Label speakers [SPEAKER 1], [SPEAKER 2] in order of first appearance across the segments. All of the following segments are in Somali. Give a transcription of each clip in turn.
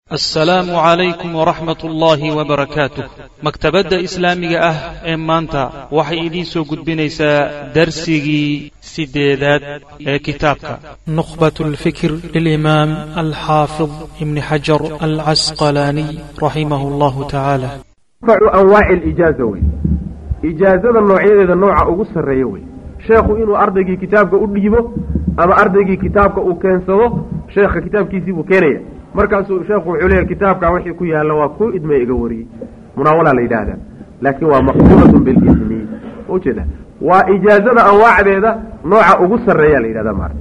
[SPEAKER 1] assalaamu calaykum waraxmat ullaahi wabarakaatuh maktabadda islaamiga ah ee maanta waxay idiin soo gudbinaysaa darsigii sideedaad ee kitaabka
[SPEAKER 2] نخبة الفكر للإمام الحافظ ابن حجر العسقلاني رحمه الله تعالى
[SPEAKER 3] arbacu anwaaci alijaaza wey ijaazada noocyadeeda nooca ugu sarreeya wey sheekhu inuu ardaygii kitaabka u dhiibo ama ardaygii kitaabka uu keensado sheekha kitaabkiisii buu keenaya markaasuu sheekhu wuxuu leeyahy kitaabkaa wixii ku yaalla waa ku idmay iga wariyey munaawalaa la yidhaahdaa laakiin waa maqbuulatun bilismi ujeeda waa ijaazada anwaacdeeda nooca ugu sarreeya la yidhahdaa maarata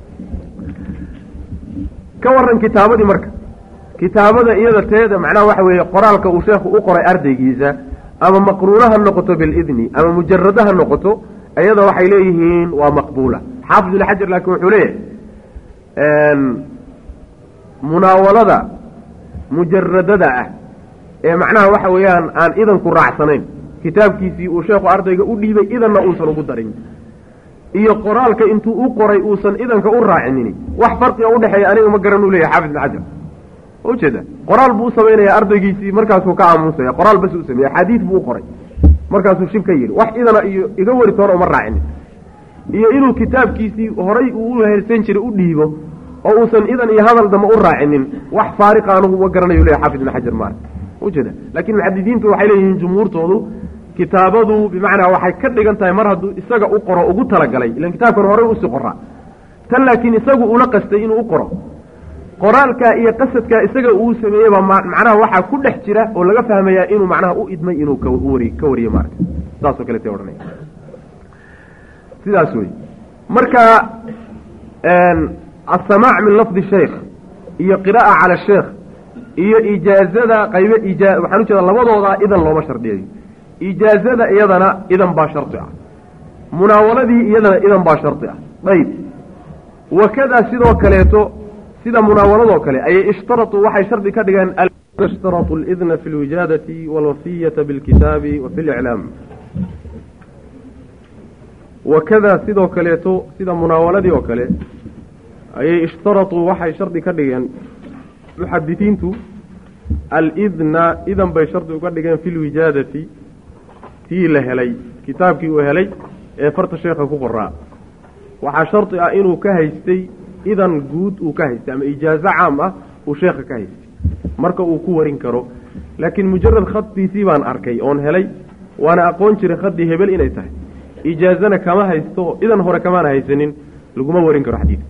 [SPEAKER 3] ka waran kitaabadii marka kitaabada iyada teeda macnaha waxa weeye qoraalka uu sheekhu u qoray ardaygiisa ama maqruuna ha noqoto bilidni ama mujarada ha noqoto iyada waxay leeyihiin waa maqbuula xaafid ibn xajar laakiin wuxuu leeyahay munaawalada mujaradada ah ee macnaha waxa weeyaan aan idanku raacsanayn kitaabkiisii uu sheekhu ardayga u dhiibay idanna uusan ugu darin iyo qoraalka intuu u qoray uusan idanka u raacinin wax farqiga udhexeeya aniga ma garan uu leeyahay xaafid ibn xajar ujeeda qoraal buu u samaynaya ardaygiisii markaasuu ka aamusaya qoraal bas u sameeye xadiid buu u qoray markaasuu shib ka yidhi wax idana iyo iga wari toona uma raacinin iyo inuu kitaabkiisii horay uu u heersan jiray u dhiibo oo uusan idan iyo hadal damba u raacinin wax faariqa anugu ma garanayo leeyahy xafid ibn xajar maarka ujeeda laakiin muxadidiintu waxay leeyihiin jumhuurtoodu kitaabadu bimacnaa waxay ka dhigan tahay mar hadduu isaga u qoro ugu talagalay ilan kitaabkan horay usii qoraa tan laakiin isagu ula qastay inuu u qoro qoraalkaa iyo qasadkaa isaga uu sameeyeyba macnaha waxaa ku dhex jira oo laga fahmayaa inuu macnaha u idmay inuu kwari ka wariyo maarata saasoo kale ta odhanaya sidaas wey marka asamaac min lafdi sheikh iyo qira'a cala sheekh iyo ijaazada qaybe ija waxaan ujeeda labadooda idan looma shardiyayo ijaazada iyadana idan baa shardi ah munaawaladii iyadana idan baa shardi ah ayb wakadaa sidoo kaleeto sida munaawaladoo kale ayay ishtaratuu waxay shardi ka dhigeen ishtaratu lidna fi lwijaadati walwasiyata bilkitaabi wa fi liclaam wakadaa sidoo kaleeto sida munaawaladii oo kale ayay ishtaratuu waxay shardi ka dhigeen muxadisiintu alidna idan bay shardi uga dhigeen fi lwijaadati tii la helay kitaabkii uu helay ee farta sheekha ku qoraa waxaa shardi ah inuu ka haystay idan guud uu ka haystay ama ijaazo caam ah uu sheekha ka haystay marka uu ku warin karo laakiin mujarad khaddiisii baan arkay oon helay waana aqoon jiray khaddii hebel inay tahay ijaazana kama haysto idan hore kamaana haysanin laguma warin karo xadiidka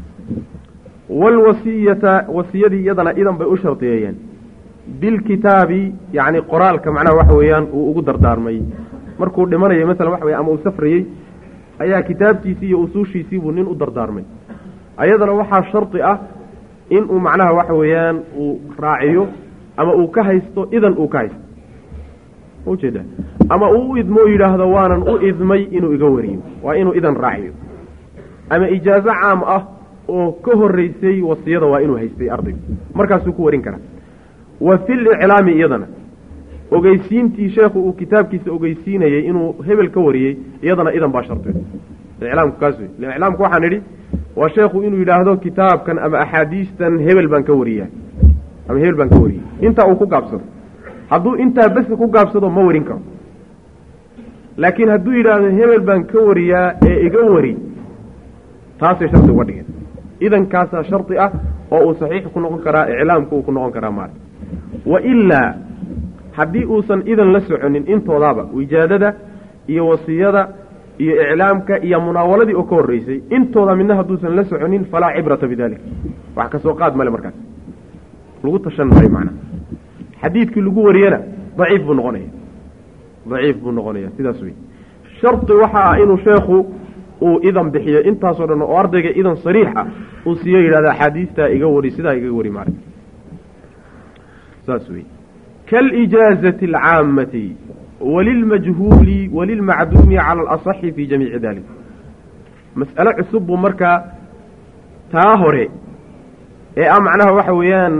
[SPEAKER 3] walwasiyata wasiyadii iyadana idan bay u shardiyeeyeen bilkitaabi yacni qoraalka macnaha waxa weeyaan uu ugu dardaarmay markuu dhimanayay masalan waxa weye ama uu safrayey ayaa kitaabkiisii iyo usuushiisii buu nin u dardaarmay ayadana waxaa shardi ah inuu macnaha waxa weeyaan uu raaciyo ama uu ka haysto idan uu ka haysto ujeeda ama uu u idmo yidhaahdo waanan u idmay inuu iga wariyo waa inuu idan raaciyo ama ijaazo caam ah oo ka horeysay wasiyada waa inuu haystay ardaygu markaasuu ku warin karaa wa fil iclaami iyadana ogeysiintii sheekhu uu kitaabkiisa ogeysiinayey inuu hebel ka wariyey iyadana idan baa shardi iclaamku kaas wey iclaamku waxaan idhi waa sheekhu inuu yidhaahdo kitaabkan ama axaadiistan hebel baan ka wariyaa ama hebel baan ka wariyey intaa uu ku gaabsado hadduu intaa bes ku gaabsado ma warin karo laakiin hadduu yidhaahdo hebel baan ka wariyaa ee iga wari taasay shardi uga dhigeen idankaasaa shardi ah oo uu saxiix ku noqon karaa iclaamku uu ku noqon karaa maarta wa ilaa haddii uusan idan la soconin intoodaaba wijaadada iyo wasiyada iyo iclaamka iyo munaawaladii oo ka horreysay intooda midna hadduusan la soconin falaa cibrata bidalik wax kasoo qaad male markaas lagu tashan maayo macnaha xadiidkii lagu wariyana daciif buu noqonaya daciif buu noqonaya sidaas wey shardi waxa ah inuu sheekhu uu idan bixiyo intaasoo dhan oo ardayga idan sariix ah uu siiyo yidhahda axaadiistaa iga wari sidaa iga wari maarag saas wey kaalijaazati alcaamati walilmajhuuli walilmacduumi cala alasaxi fi jamiici dalik mas'alo cusub buu markaa taa hore ee ah macnaha waxa weeyaan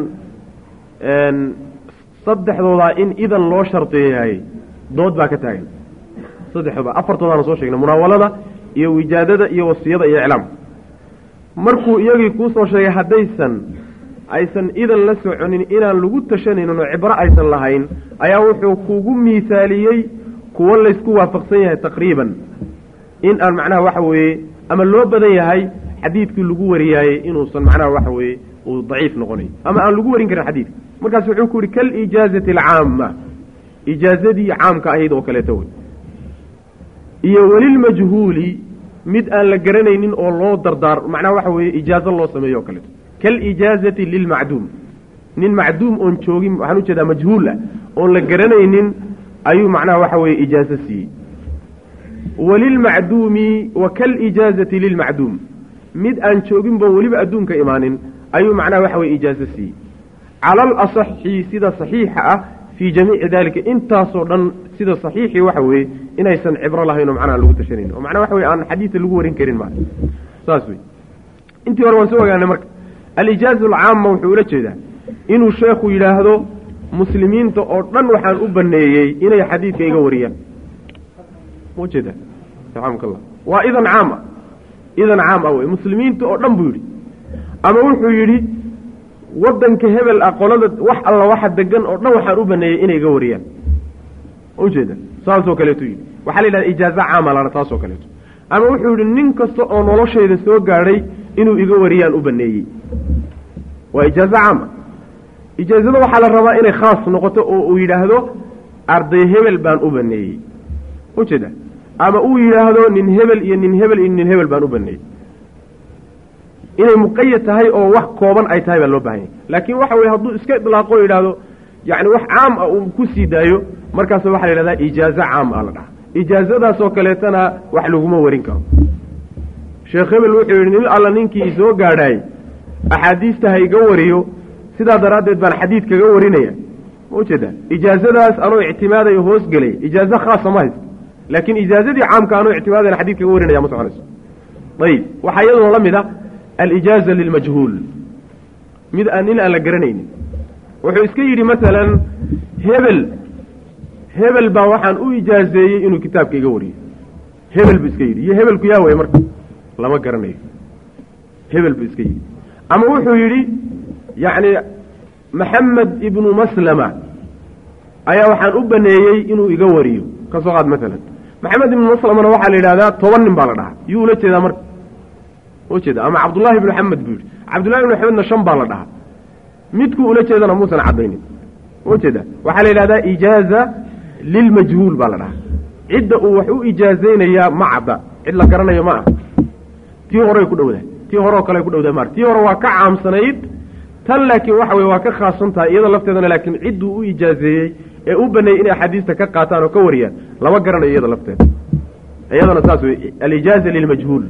[SPEAKER 3] saddexdoodaa in idan loo shardiyaayey dood baa ka taagan saddexdooda afartoodaana soo sheegnay munaawalada iyo wijaadada iyo wasiyada iyo iclaamka markuu iyagii kuusoo sheegay haddaysan aysan idan la soconin inaan lagu tashanaynin oo cibro aysan lahayn ayaa wuxuu kugu miisaaliyey kuwo laysku waafaqsan yahay taqriiban in aan macnaha waxa weeye ama loo badan yahay xadiidkii lagu wariyaayey inuusan macnaha waxa weeye uu daciif noqonayo ama aan lagu warin karin xadiidka markaas wuxuu ku yihi kaliijaazati alcaama ijaazadii caamka ahayd oo kaleeto wey iyo welilmajhuuli mid aan la garanaynin oo loo dardaar macnaha waxa weeye ijaazo loo sameeyo o kaleeto kalijaazati lilmacduum nin macduum oon joogin waxaan ujeedaa majhuul ah oon la garanaynin ayuu macnaha waxa weeye ijaazo siiyey walilmacduumi wa kalijaazati lilmacduum mid aan jooginba weliba adduunka imaanin ayuu macnaha waxa weye ijaazo siiyey cala alasaxi sida saxiixa ah fii jamiici dalika intaasoo dhan sida saxiixii waxa weeye inaysan cibro lahayn oo macnaha lagu tashanayn oo macnaha waxa weye aan xadiida lagu warin karin maa saas wey intii hore waan soo ogaanay marka alijaaza alcaama wuxuu ula jeedaa inuu sheekhu yidhaahdo muslimiinta oo dhan waxaan u baneeyey inay xadiidka iga wariyaan ma ujeeda raxamka allah waa idan caam ah idan caam ah wey muslimiinta oo dhan buu yidhi ama wuxuu yidhi waddanka hebel ah qolada wax alla waxa degan oo dhan waxaan u baneeyey inay iga wariyaan ma ujeeda saasoo kaleetu yidhi waxaa la yidhahda ijaaza caama lana taasoo kaleeto ama wuxuu yidhi nin kasta oo noloshayda soo gaadhay inuu iga wariyaan u baneeyey waa ijaazo caama ijaazada waxaa la rabaa inay khaas noqoto oo uu yidhaahdo arday hebel baan u baneeyey ujeeda ama uu yidhaahdo nin hebel iyo nin hebel iyo nin hebel baan u baneeyey inay muqayad tahay oo wax kooban ay tahay baa loo bahan yahy laakiin waxa weye hadduu iska idlaaqo o yidhaahdo yacni wax caam ah uu ku sii daayo markaas waxaa la yidhahdaa ijaazo caam ah la dhaha ijaazadaasoo kaleetana wax laguma warin karo sheekh hebel wuxuu yidhi nin alla ninkii soo gaadhaay axaadiista ha iga wariyo sidaa daraaddeed baan xadiid kaga warinaya ma ujeeda ijaazadaas anoo ictimaadayo hoos gelay ijaazo khaasa ma haysto laakiin ijaazadii caamka anoo ictimaadayan xadid kaga warinaya ma soconayso ayib waxaa iyaduna la mid a alijaaza lilmajhuul mid aan nin aan la garanaynin wuxuu iska yidhi masalan hebel hebel baa waxaan u ijaazeeyey inuu kitaabka iga wariyo hebel buu iska yidhi iyo hebelku yaa way marka lama garanayo hebel buu iska yidhi ama wuxuu yidhi yacni maxamed ibnu maslama ayaa waxaan u baneeyey inuu iga wariyo ka soo qaad maalan maxamed ibnu maslamana waxaa la yidhahdaa toban nin baa la dhahaa yuu ula jeedaa marka ujeeda ama cabdullaahi ibnu maxamed buu yidhi cabdullahi ibnu maxamedna shan baa la dhahaa midkuu ula jeedana muusan caddaynin ujeeda waxaa la yidhahdaa ijaaza lilmajhuul baa la dhahaa cidda uu wax u ijaazaynayaa ma cadda cid la garanayo ma ah tii horey ku dhowdahay tii hore oo kale ku dhowdahay mar tii hore waa ka caamsanayd tan laakiin waxa weye waa ka khaasan tahay iyada lafteedana laakiin cidduu u ijaazeeyey ee u baneeyey inay axaadiista ka qaataan oo ka wariyaan lama garanayo iyada lafteeda iyadana saas wey alijaaza lilmajhuul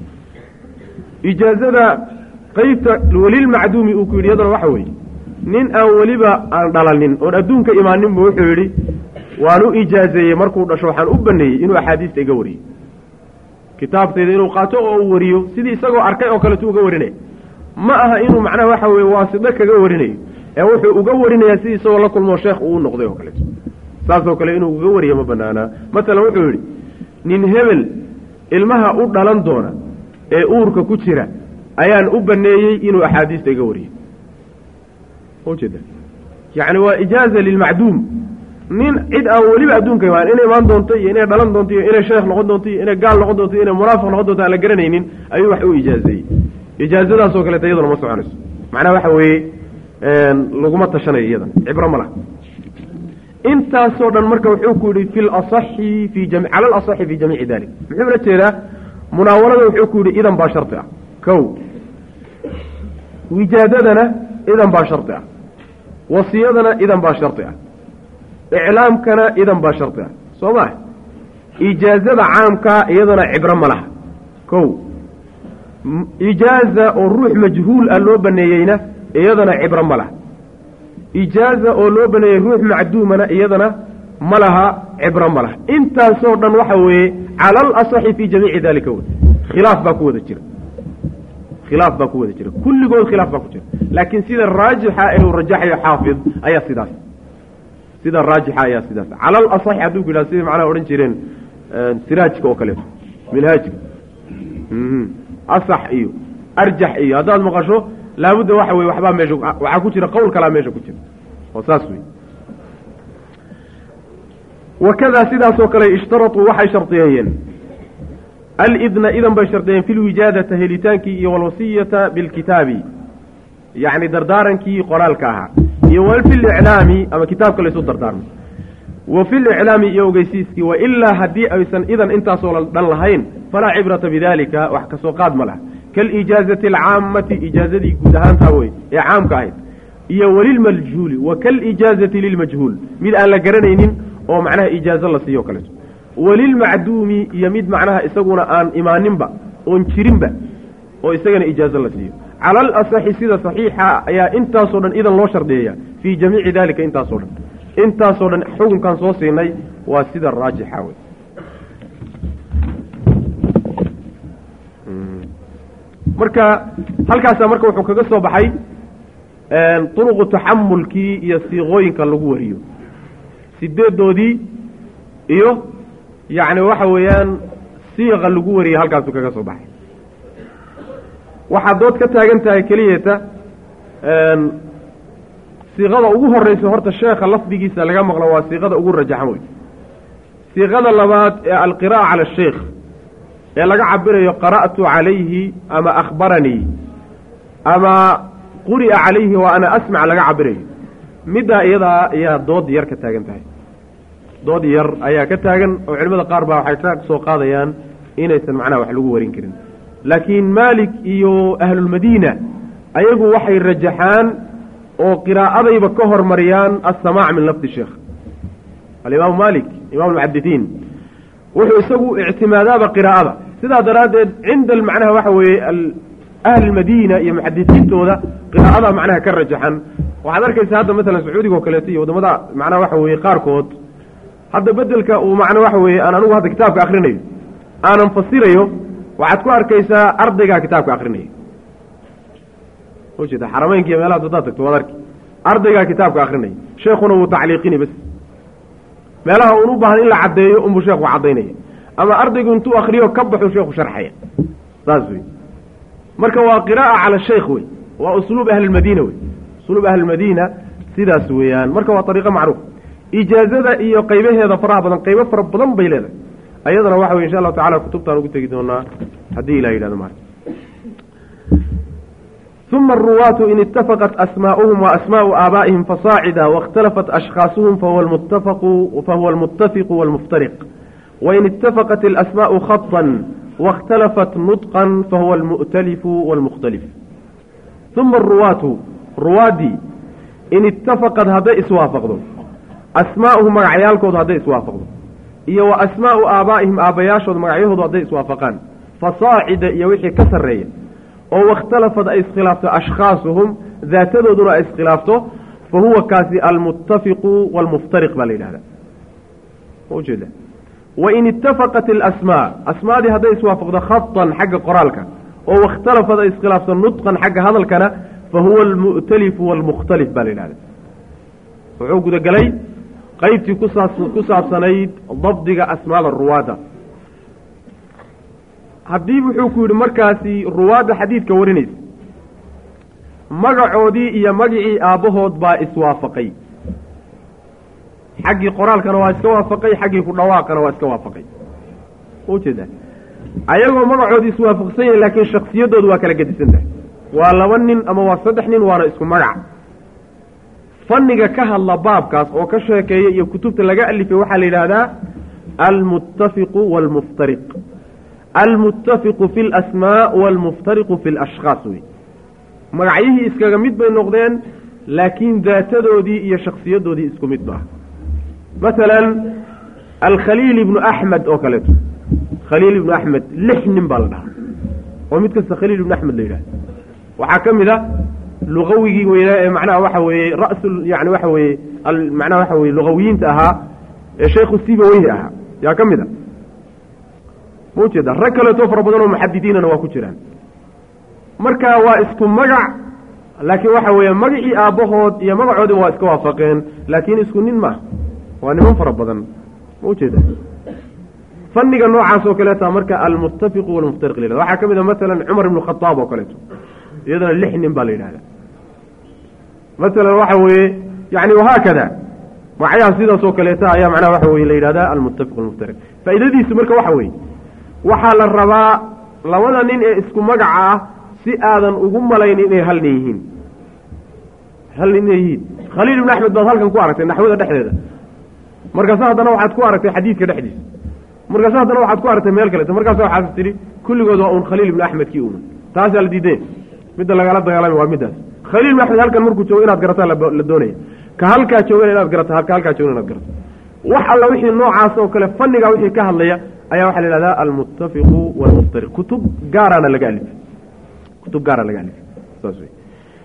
[SPEAKER 3] ijaazada qeybta welilmacduumi uu ku yidhi iyadana waxa weeye nin aan weliba aan dhalanin oon adduunka imaaninbu wuxuu yidhi waan u ijaazeeyey markuu dhasho waxaan u baneeyey inuu axaadiista iga wariyo kitaabtayda inuu qaato oo uu wariyo sidii isagoo arkay oo kaletu uga warinaya ma aha inuu macnaha waxa weye waasito kaga warinayo ee wuxuu uga warinayaa sidii isagoo la kulmoo sheekh uu noqday oo kaleeto saasoo kale inuu uga wariyo ma banaanaa masalan wuxuu yidhi nin hebel ilmaha u dhalan doona ee uurka ku jira ayaan u baneeyey inuu axaadiista iga wariyo ujeeda yacni waa ijaaza lilmacduum nin cid aan weliba adduunka imaan inay imaan doonto iyo inay dhalan doonto iyo inay sheekh noqon doonto iyo inay gaal noqon doonto iyo inay munaafiq noqon doonto aan la garanaynin ayuu wax u ijaazeeyey ijaazadaasoo kaleeta iyaduna ma soconayso macnaha waxa weeye laguma tashanayo iyadan cibro ma laha intaasoo dhan marka wuxuu ku yidhi fi lasaxi fi jami cala alasaxi fi jamiici dalik muxuu la jeedaa munaawalada wuxuu ku yidhi idan baa shardi ah kow wijaadadana idan baa shardi ah wasiyadana idan baa shardi ah iclaamkana idan baa shardi ah soo maa ijaazada caamkaa iyadana cibro ma laha kow ijaaza oo ruux majhuul ah loo baneeyeyna iyadana cibro ma laha ijaaza oo loo baneeyey ruux macduumana iyadana ma laha cibro ma laha intaasoo dhan waxa weeye cala alasaxi fii jamiici dalika wey khilaaf baa ku wada jira khilaaf baa ku wada jira kulligood khilaaf baa ku jira laakiin sida raajixa ee uu rajaxayo xaafid ayaa sidaas sida raajixa ayaa sidaas cala alasaxi hadduu ku yidhahdo sidai macnaha odhan jireen siraajka oo kaleeto minhaajka asax iyo arjax iyo haddaad maqasho laabudda waxa weye waxbaa meesha waxaa ku jira qowl kalaa meesha ku jira oo saas wey wakadaa sidaasoo kale ishtaratuu waxay shardiyeeyeen alidna idan bay shardiyeen fi lwijaadata helitaankii iyo walwasiyata bilkitaabi yacni dardaarankii qoraalka ahaa iyo wa fi liclaami ama kitaabka laysu dardaarmo wa fi liclaami iyo ogeysiiskii wa ilaa haddii aysan idan intaasoo dhan lahayn falaa cibrata bidalika wax kasoo qaad ma laha kaalijaazati alcaammati ijaazadii guud ahaantaa wey ee caamka ahayd iyo walilmajhuuli wa kaalijaazati lilmajhuul mid aan la garanaynin oo macnaha ijaazo la siiyo o kaleeto walilmacduumi iyo mid macnaha isaguna aan imaaninba oon jirinba oo isagana ijaazo la siiyo cala alasaxi sida saxiixa ayaa intaasoo dhan idan loo shardiyeeya fii jamiici dalika intaasoo dhan intaasoo dhan xukunkan soo siinay waa sida raajixa wey marka halkaasaa marka wuxuu kaga soo baxay duruqu taxamulkii iyo siiqooyinka lagu wariyo sideedoodii iyo yacni waxa weeyaan siiqa lagu wariyay halkaasuu kaga soo baxay waxaad dood ka taagan tahay keliyata siiqada ugu horeysa horta sheekha lafdigiisa laga maqlo waa siiqada ugu rajaxan wey siiqada labaad ee alqira'a cala asheikh ee laga cabirayo qara'tu calayhi ama akhbaranii ama quri'a calayhi wa ana asmac laga cabirayo middaa iyadaa ayaa dood yar ka taagan tahay dood yar ayaa ka taagan oo culimada qaar baa waxay ka soo qaadayaan inaysan macnaha wax lagu warin karin laakiin maalik iyo ahlulmadiina ayagu waxay rajaxaan oo qiraa'adayba ka hormariyaan assamaac min lafdi sheekh alimaamu malik imam almuxaditiin wuxuu isagu ictimaadaaba qiraa'ada sidaa daraaddeed cinda macnaha waxa weeye ahli lmadiina iyo muxadisiintooda qiraa'ada macnaha ka rajaxan waxaad arkaysa hadda masalan sacuudiga oo kaleeto iyo waddamada macnaha waxa weeye qaarkood hadda bedelka uu macna waxa weeye aan anigu hadda kitaabka akrinayo aanan fasirayo waxaad ku arkaysaa ardaygaa kitaabka akrinaya ujeeda xarameynka iyo meelahaas haddaad tagto waad arki ardaygaa kitaabka akrinaya sheekuna wuu tacliiqini bas meelaha uun u baahan in la caddeeyo unbuu sheekhu caddaynaya ama ardaygu intuu akriyo ka baxuu sheekhu sharxaya saas wey marka waa qiraa'a cala sheikh wey waa usluub ahlilmadiina wey usluub ahlilmadiina sidaas weeyaan marka waa ariiqo macruuf ijaazada iyo qaybaheeda faraha badan qaybo fara badan bay leedahay ayadana waxa wey insha allahu tacala kutubtaan ugu tegi doonaa haddii ilah yidhahdo maarka uma aruwaatu in itafaqat asmaa'uhum wa asmaa'u aabaa'ihim fasaacida waاkhtalafat ashkhaasuhum fahuwa almuttafaqu fahuwa almuttafiqu walmuftariq wain itafaqat alasmaa'u khaطan waاkhtalafat nudqan fahuwa almu'talifu walmukhtalif uma aruwaatu ruwaaddii in itafaqad hadday iswaafaqdo asmaa'uhum magacyaalkoodu hadday iswaafaqdo iyo wa asmaa'u aabaa'ihim aabbayaashooda magacyahoodu hadday iswaafaqaan fasaacida iyo wixii ka sarreeya oo waاkhtalafad ay iskhilaafto ashkhaasuhum daatadooduna ay iskhilaafto fa huwa kaasi almuttafiqu walmuftariq baa la yidhahda ma ujeeda wain itafaqat alasmaa asmaadii hadday iswaafaqdo khatan xagga qoraalka oo waاkhtalafad ay iskhilaafto nudqan xagga hadalkana fa huwa almu'talifu walmukhtalif baa la yidhahda wuxuu gudagelay qaybtii kusaas ku saabsanayd dabdiga asmaada ruwaadda haddii wuxuu ku yidhi markaasi ruwaadda xadiidka warinaysa magacoodii iyo magicii aabbahood baa iswaafaqay xaggii qoraalkana waa iska waafaqay xaggii ku dhawaaqana waa iska waafaqay ujeeda ayagoo magacoodii iswaafaqsan yahin laakiin shaksiyadoodu waa kala gedisan tahay waa laba nin ama waa saddex nin waana isku magac fanniga ka hadla baabkaas oo ka sheekeeya iyo kutubta laga alifay waxaa la yidhaahdaa almuttafiqu waalmuftariq almuttafiqu fi alasmaa waalmuftariqu fi alashkhaas wey magacyihii iskaga mid bay noqdeen laakiin daatadoodii iyo shaksiyadoodii isku mid maaha masalan alkhaliil ibnu axmed oo kaleeto khaliil ibnu axmed lix nin baa la dhahaa oo mid kasta khaliil ibnu axmed la yidhahda waxaa ka mid a lugawigii weynaa ee macnaha waxa weeye rasul yani waxa weeye macnaha waxa weye lugawiyiinta ahaa ee sheekhu sibaweyhi ahaa yaa ka mid a ma ujeeda rag kaleeto fara badan oo muxadidiinana waa ku jiraan marka waa isku magac laakiin waxa weeye magacii aabbahood iyo magacoodii waa iska waafaqeen laakiin isku nin maaha waa niman fara badan ma ujeeda fanniga noocaas oo kaleeta marka almuttafiqu walmuftariq lilad waxaa ka mid a masalan cumar ibnu khadaab oo kaleeto iyadana lix nin baa la yidhahdaa masalan waxa weeye yani wahaakada magacyaha sidaas oo kaleeta ayaa macnaha waxa weye la yidhahdaa almuttafiq almuftariq faa'iidadiisu marka waxa weeye waxaa la rabaa labada nin ee isku magaca ah si aadan ugu malayn inay hal nin yihiin hal nin inay yihiin khaliil ibn axmed baad halkan ku aragtay naxwada dhexdeeda markaasa haddana waxaad ku aragtay xadiidka dhexdiisa markaasa haddana waxaad ku aragtay meel kaleeto markaasa waxaad tidhi kulligood waa un khaliil ibn axmed kii uman taasaa la diideen midda lagala dagaalamay waa middaas khaliil ibn axmed halkan markuu joogo inaad garataa la doonaya ka halkaa joogana inaad garato ka halkaa joogana inaad garato wax alla wixii noocaas oo kale fanniga wixii ka hadlaya ayaa waxaa la yihahdaa almuttafiqu walmuftariq kutub gaaraana laga alifay kutub gaara laga alifay saas wey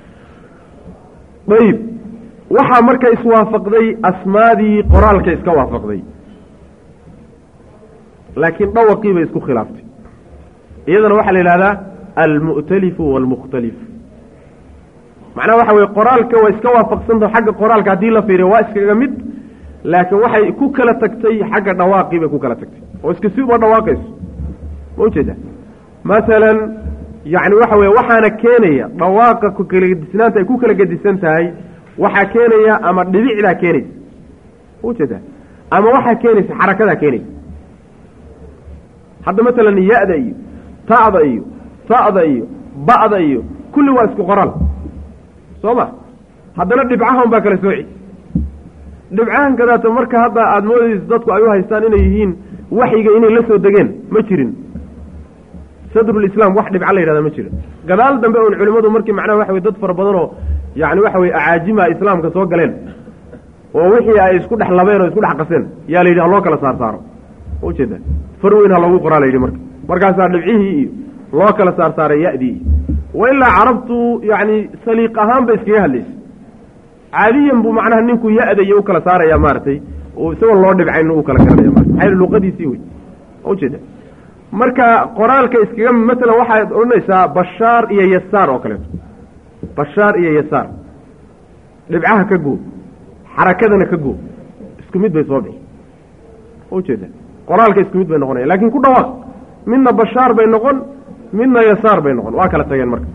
[SPEAKER 3] ayib waxaa marka iswaafaqday asmaadii qoraalka iska waafaqday laakiin dhawaqii bay isku khilaaftay iyadana waxaa la yidhahdaa almu'talifu waalmukhtalif macnaha waxa weye qoraalka waa iska waafaqsantaho xagga qoraalka haddii la fiiriyo waa iskaga mid laakiin waxay ku kala tagtay xagga dhawaaqii bay ku kala tagtay oo iska si uma dhawaaqayso ma ujeeda masalan yacni waxa weye waxaana keenaya dhawaaqa ku kala gedisnaanta ay ku kala gedisan tahay waxaa keenaya ama dhibicdaa keenaysa ma ujeeda ama waxaa keenaysa xarakadaa keenaysa hadda masalan ya-da iyo ta'da iyo ta'da iyo ba'da iyo kulli waa isku qoraal soo ma haddana dhibcahan baa kala sooci dhibcahan kadaata marka hadda aada moodayso dadku ay u haystaan inay yihiin waxyiga inay la soo degeen ma jirin sadrulislaam wax dhibca la yidhahda ma jirin gadaal dambe oon culimmadu markii macnaha waxa weye dad fara badan oo yacni waxa weye acaajima islaamka soo galeen oo wixii ay isku dhex labeen oo isku dhex qaseen yaa la yidhi ha loo kala saar saaro ma ujeeda far weyn ha loogu qoraa la yidhi marka markaasaa dhibcihii iyo loo kala saar saaray ya-dii iyo wa ilaa carabtu yacni saliiq ahaan ba iskaga hadlaysay caadiyan buu macnaha ninku ya-da iyo u kala saaraya maaragtay oo isagoon loo dhibcayn u kala garanaya marata maxaa luqadiisii wey ma ujeeda marka qoraalka iskaga masalan waxaad odhanaysaa bashaar iyo yasaar oo kaleeto bashaar iyo yasaar dhibcaha ka goo xarakadana ka goo isku mid bay soo bixi ma ujeeda qoraalka isku mid bay noqonaya laakiin ku dhawaaq midna bashaar bay noqon midna yasaar bay noqon waa kala tageen marka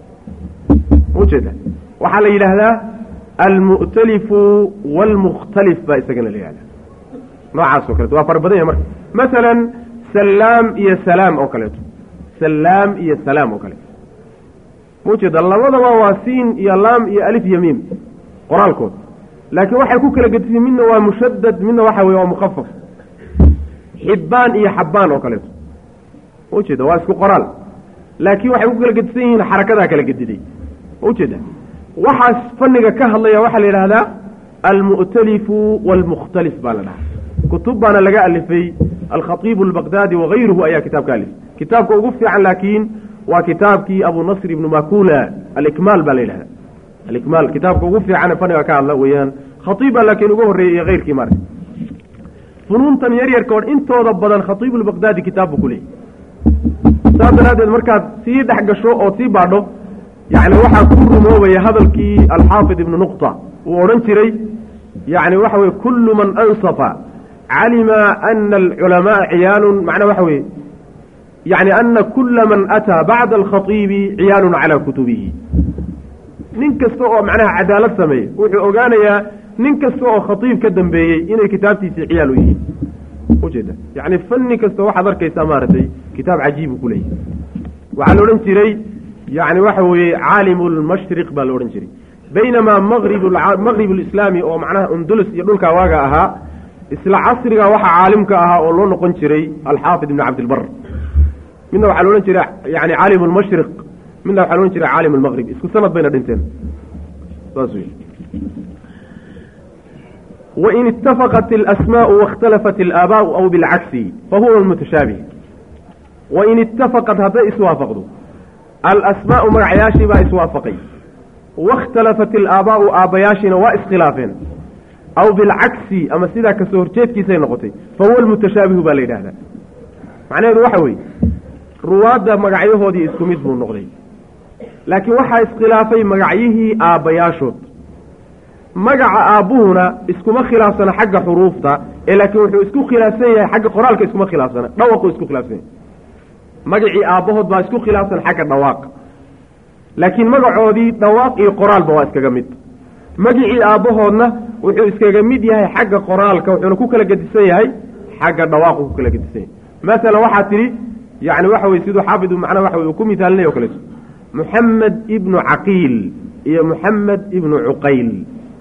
[SPEAKER 3] ma ujeeda waxaa la yidhaahdaa almu'talifu waalmukhtalif baa isagana la yihahdaa noocaas oo kaleeto waa fara badan yahay marka masalan salaam iyo salaam oo kaleeto salaam iyo salaam oo kaleeto ma ujeeda labadaba waa siin iyo laam iyo alif iyo miim qoraalkood laakiin waxay ku kala gedisay midna waa mushadad midna waxa weye waa mukhafaf xibbaan iyo xabbaan oo kaleeto ma ujeeda waa isku qoraal laakiin waxay ku kala gedisan yihiin xarakadaa kala gediday ma ujeeda waxaas fanniga ka hadlaya waxaa la yidhaahdaa almu'talifu waalmukhtalif baa la dhahaa kutub baana laga alifay alkhatiibu albaqdaadi wagayruhu ayaa kitaabka alifay kitaabka ugu fiican laakiin waa kitaabkii abu nasr ibnu makula alikmaal baa la yidhahda alikmaal kitaabka ugu fiican ee fanniga ka hadla weeyaan khatiib baa laakiin uga horreeyey iyo keyrkii maarka funuuntan yaryarka o intooda badan khatiibu lbaqdaadi kitaab buu ku leeyay saas daraaddeed markaad sii dhex gasho oo sii baadho yacni waxaa ku rumoobaya hadalkii alxaafid ibnu nuqta uu odhan jiray yacni waxa weye kullu man ansafa calima ana alculamaaa ciyaalun macnaa waxa weeye yacni ana kula man ataa bacda alkhatiibi ciyaalun calaa kutubihi nin kasta oo macnaha cadaalad sameeya wuxuu ogaanayaa nin kasta oo khatiib ka dambeeyey inay kitaabtiisii ciyaal u yihiin ujeeda yacni fanni kasta waxaad arkaysaa maaragtay kitaab cajiib uu ku leeyahay waxaa la odhan jiray yacni waxa weeye caalimu lmashriq baa la odhan jiray baynamaa maqrib maqrib lislaami oo macnaha undulus iyo dhulkaa waaga ahaa isla casriga waxaa caalimka ahaa oo loo noqon jiray alxaafid ibn cabdilbar midna waxaa la odhan jiray yani caalim lmashriq midna waxaa la odhan jiray caalim lmaqrib isku sanad bayna dhinteen saas wey wain itafaqat alasmaau waاkhtalafat alaabaau aw bilcagsi fahuwa mutashaabih wain itafaqat hadday iswaafaqdo alasmaau magacyaashii baa iswaafaqay waاkhtalafat alaabaau aabbayaashiina waa iskhilaafeen aw bilcagsi ama sidaa kasoo horjeedkiisay noqotay fahuwa almutashaabihu baa la yidhahdaa macnaheedu waxa weeye ruwaadda magacyahoodii isku mid buu noqday laakiin waxaa iskhilaafay magacyihii aabbayaashood magaca aabbuhuna iskuma khilaafsana xagga xuruufta ee laakiin wuxuu isku khilaafsan yahay xagga qoraalka iskuma khilaafsana dhawaquu isku khilaafsan yahay magacii aabbahood baa isku khilaafsan xagga dhawaaqa laakiin magacoodii dhawaaq iyo qoraalba waa iskaga mid magicii aabbahoodna wuxuu iskaga mid yahay xagga qoraalka wuxuuna ku kala gedisan yahay xagga dhawaaqu ku kala gedisan yahay masalan waxaa tidhi yacni waxa weye siduu xaafid macnaa waxa weye uu ku mithaalinaya o kaleeto muxamed ibnu caqiil iyo muxamed ibnu cuqayl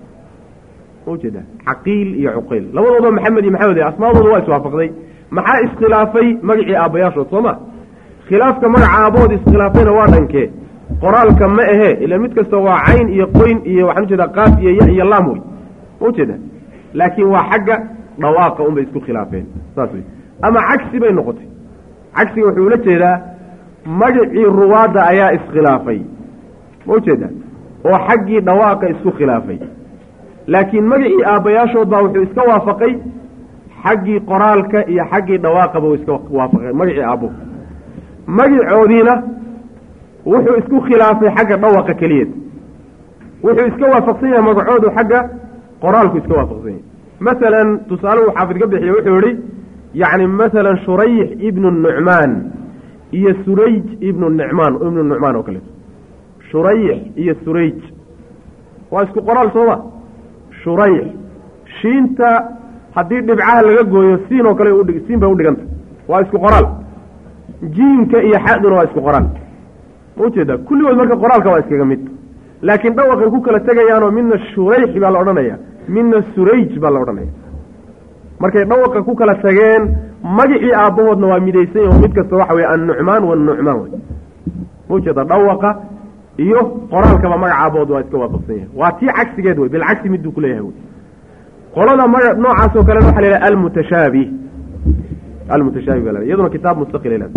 [SPEAKER 3] ujeeda caqiil iyo cuqayl labadooda maxamed iyo maxamed asmaadooda waa iswaafaqday maxaa iskhilaafay magacii aabbayaashood soo ma khilaafka magaca aabahood iskhilaafayna waa dhankee qoraalka ma ahe ila mid kasta waa cayn iyo qoyn iyo waxaan ujeeda qaaf iyo ya iyo laam wey ma ujeeda laakiin waa xagga dhawaaqa unbay isku khilaafeen saas wey ama cagsi bay noqotay cagsiga wuxuu ula jeedaa magacii ruwaadda ayaa iskhilaafay ma ujeeda oo xaggii dhawaaqa isku khilaafay laakiin magacii aabbayaashood baa wuxuu iska waafaqay xaggii qoraalka iyo xaggii dhawaaqaba uu iska waafaqay magacii aabbo magacoodiina wuxuu isku khilaafay xagga dhawaqa keliyeed wuxuu iska waafaqsan yahay magacoodu xagga qoraalku iska waafaqsan yahay masalan tusaale uu xaafid ka bixiye wuxuu yihi yacni masalan shurayx ibnu nucmaan iyo surayj ibnu nicmaan ibnu nucmaan oo kaleeto shurayx iyo surayj waa isku qoraal sooma shurayx shiinta haddii dhibcaha laga gooyo siin oo kale udhig siin bay udhiganta waa isku qoraal jiinka iyo xaduna waa isku qoraal ma ujeeda kulligood marka qoraalka waa iskaga mid laakiin dhawaqay ku kala tegayaanoo midna shurayx baa la odhanaya midna surayj baa la odhanaya markay dhawaqa ku kala tageen magacii aabbahoodna waa midaysan yahi oo mid kasta waxa weye annucmaan wanucmaan wey ma ujeeda dhawaqa iyo qoraalkaba magaca aabahood waa iska waafaqsan yahay waa tii cagsigeed wey bilcagsi miduu kuleeyahay wey qolada maga noocaas oo kalena waxa la yidhaha almutashaabih almutashaabih ba la iyaduna kitaab mustaqil ilaa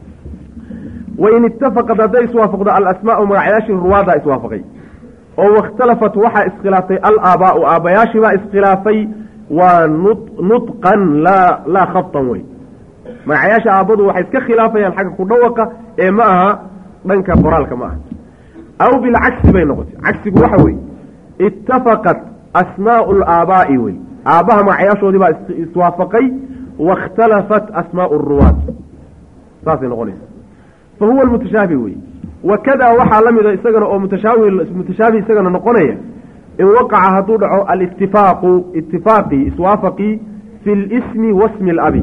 [SPEAKER 3] wain itafaqad hadday iswaafaqdo alasmaau magacyaashii ruwaaddaa iswaafaqay oo wakhtalafat waxaa iskhilaaftay alaabaau aabbayaashii baa iskhilaafay waa nu nudqan laa laa khabtan wey magacyaasha aabbadu waxay iska khilaafayaan xagga ku dhawaqa ee ma aha dhanka qoraalka ma aha aw bilcagsi bay noqotay cagsigu waxa weeye itafaqat asmaau alaabaa'i wey aabbaha magacyaashoodii baa iswaafaqay waاkhtalafat asmaau ruwaad saasay noqonaysa fa huwa almutashaabih wey wakadaa waxaa la mida isagana oo mutashaabi mutashaabih isagana noqonaya in waqaca hadduu dhaco alitifaaqu itifaaqii iswaafaqii fi lismi wasmi alabi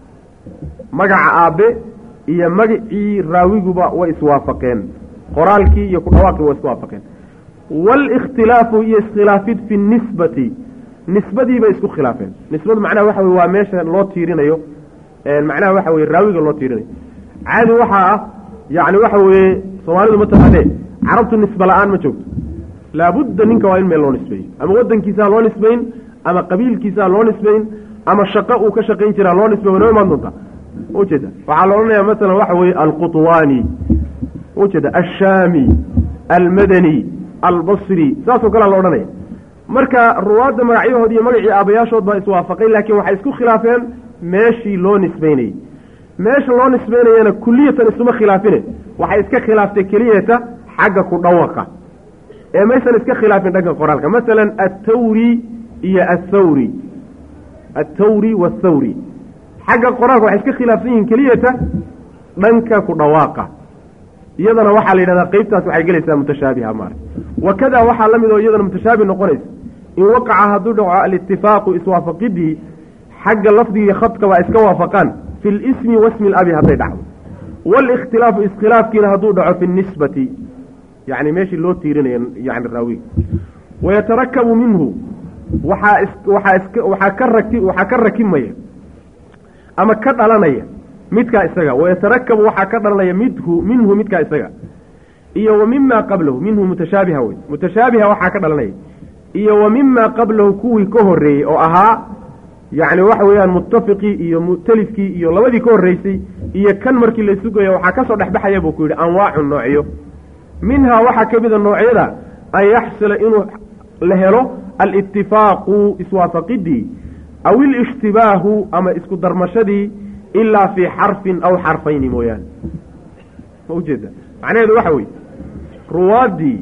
[SPEAKER 3] magaca aabbe iyo magacii raawiguba way iswaafaqeen qoraalkii iyo ku dhawaaqii way iswaafaqeen waalikhtilaafu iyo iskhilaafid fi nisbati nisbadii bay isku khilaafeen nisbadu macnaha waxa weye waa meesha loo tiirinayo macnaha waxa weye raawiga loo tiirinayo caadi waxaa ah yacni waxa weeye soomaalidu ma taqaanee carabtu nisbe la-aan ma joogto laabudda ninka waa in meel loo nisbeeyo ama waddankiisaa loo nisbayn ama qabiilkiisaa loo nisbayn ama shaqo uu ka shaqayn jiraa loo nisbay wanoo imaan doontaa ujeeda waxaa la odhanayaa masalan waxa weeye alqutwaani ujeeda ashaami almadani albasri saasoo kalea la odhanaya marka ruwaadda magacyahood iyo magacii aabayaashood baa iswaafaqay laakiin waxay isku khilaafeen meeshii loo nisbaynayey meesha loo nisbaynayana kuliyatan isuma khilaafine waxay iska khilaaftay keliyata xagga ku dhawaqa ee maysan iska khilaafin dhanka qoraalka masalan attawri iyo athawri attawri waathawri xagga qoraalka waxay iska khilaafsan yihiin keliyata dhanka ku dhawaaqa iyadana waxaa la yidhahdaa qeybtaas waxay gelaysaa mutashaabiha maara wakadaa waxaa la mid oo iyadana mutashaabi noqonaysa in waqaca hadduu dhaco alitifaaqu iswaafaqidii xagga lafdigii khadka waa iska waafaqaan fi lismi wasmi labi hadday dhacdo waalikhtilaafu iskhilaafkiina hadduu dhaco fi nisbati yani meeshii loo tiirinayo yani raawiga wayatarakabu minhu waxaa is waxaa iska waxaa ka raki waxaa ka rakimaya ama ka dhalanaya midkaa isaga wayatarakabu waxaa ka dhalanaya midhu minhu midkaa isaga iyo wa mima qablahu minhu mutashaabiha wey mutashaabiha waxaa ka dhalanaya iyo wa mima qablahu kuwii ka horreeyey oo ahaa yacni waxa weeyaan muttafiqii iyo mu'talifkii iyo labadii ka horreysay iyo kan markii la sugaya waxaa ka soo dhexbaxaya buu ku yidhi anwaacu noocyo minhaa waxaa ka mida noocyada an yaxsula inuu la helo alitifaaqu iswaafaqidii aw ilishtibaahu ama isku darmashadii ilaa fii xarfin aw xarfayni mooyaane ma ujeeda macnaheedu waxa weeye ruwaaddii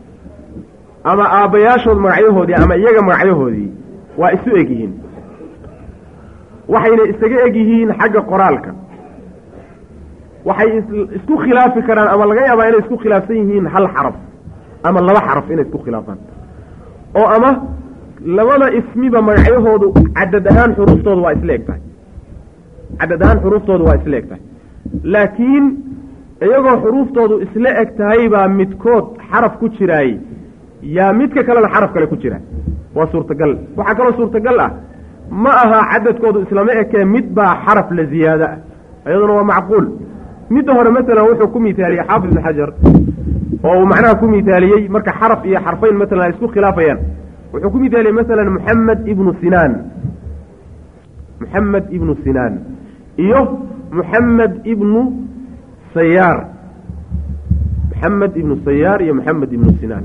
[SPEAKER 3] ama aabbayaashood magacyahoodii ama iyaga magacyahoodii waa isu eg yihiin waxayna isaga eg yihiin xagga qoraalka waxay isku khilaafi karaan ama laga yaabaa inay isku khilaafsan yihiin hal xaraf ama laba xaraf inay isku khilaafaan oo ama labada ismiba magacyahoodu cadad ahaan xuruuftooda waa isla eg tahay cadad ahaan xuruuftooda waa isla eg tahay laakiin iyagoo xuruuftoodu isla eg tahay baa midkood xaraf ku jiraay yaa midka kalena xaraf kale ku jira waa suurtagal waxaa kaloo suurtagal ah ma aha cadadkoodu islama ekee mid baa xaraf la ziyaado ah iyaduna waa macquul midda hore masalan wuxuu ku mithaaliyey xaafid ibn xajar oo uu macnaha ku mithaaliyey marka xaraf iyo xarfayn masalan ay isku khilaafayaan wuxuu ku mithaaliyey masalan moxamed ibnu sinaan moxamed ibnu sinaan iyo moxamed ibnu sayaar moxamed ibnu sayaar iyo moxamed ibnu sinaan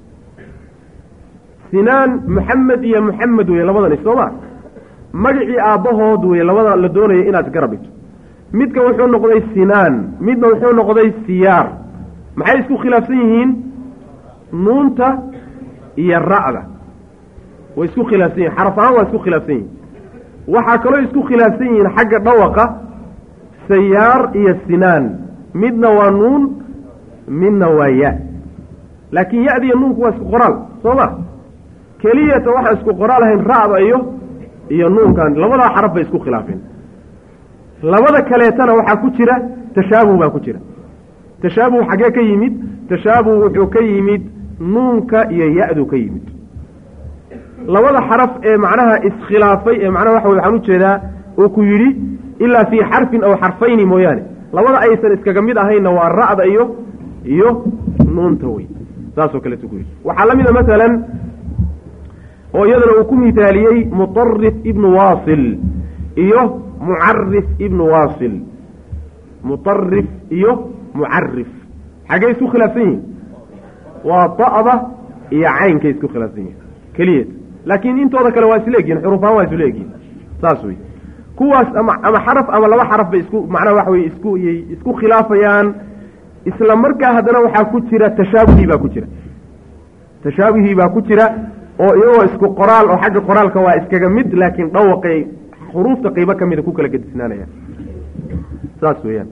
[SPEAKER 3] sinaan moxamed iyo moxamed weye labadani sooma magacii aabbahood weye labada la doonaya inaad garab dhigto midka wuxuu noqday sinaan midna wuxuu noqday siyaar maxay isku khilaafsan yihiin nuunta iyo ra'da way isku khilaafsan yihin xaraf ahaan waa isku khilaafsan yihin waxaa kaloo isku khilaafsan yihiin xagga dhawaqa sayaar iyo sinaan midna waa nuun midna waa ya laakiin ya-da iyo nuunku waa isku qoraal soo ma keliyata waxaan isku qoraal ahayn ra'da iyo iyo nuunkan labadaa xaraf bay isku khilaafeen labada kaleetana waxaa ku jira tashaabuh baa ku jira tashaabuh xaggee ka yimid tashaabuh wuxuu ka yimid nuunka iyo ya-du ka yimid labada xaraf ee macnaha iskhilaafay ee macnaha waxa wey waxaan ujeedaa uu ku yidhi ilaa fii xarfin aw xarfayni mooyaane labada aysan iskaga mid ahaynna waa ra'da iyo iyo nuunta wey saasoo kaleetu ku yidhi waxaa la mid a masalan oo iyadana uu ku mithaaliyey muطarif ibnu waasil iyo mucarif ibnu waasil muطarif iyo mucarif xaggey isku khilaafsan yihin waa da'da iyo caynkay isku khilaafsan yihin keliyeed laakiin intooda kale waa isla egyihin xuruufaan waa isla egyihin saas wey kuwaas ama ama xaraf ama laba xaraf bay isku macnaha waxa weye isku iyay isku khilaafayaan isla markaa haddana waxaa ku jira tashaabuhii baa ku jira tashaabihii baa ku jira oo iyagoo isku qoraal oo xagga qoraalka waa iskaga mid laakiin dhawaqay xuruufta qeybo ka mida ku kala gedisnaanayaan saas weeyaan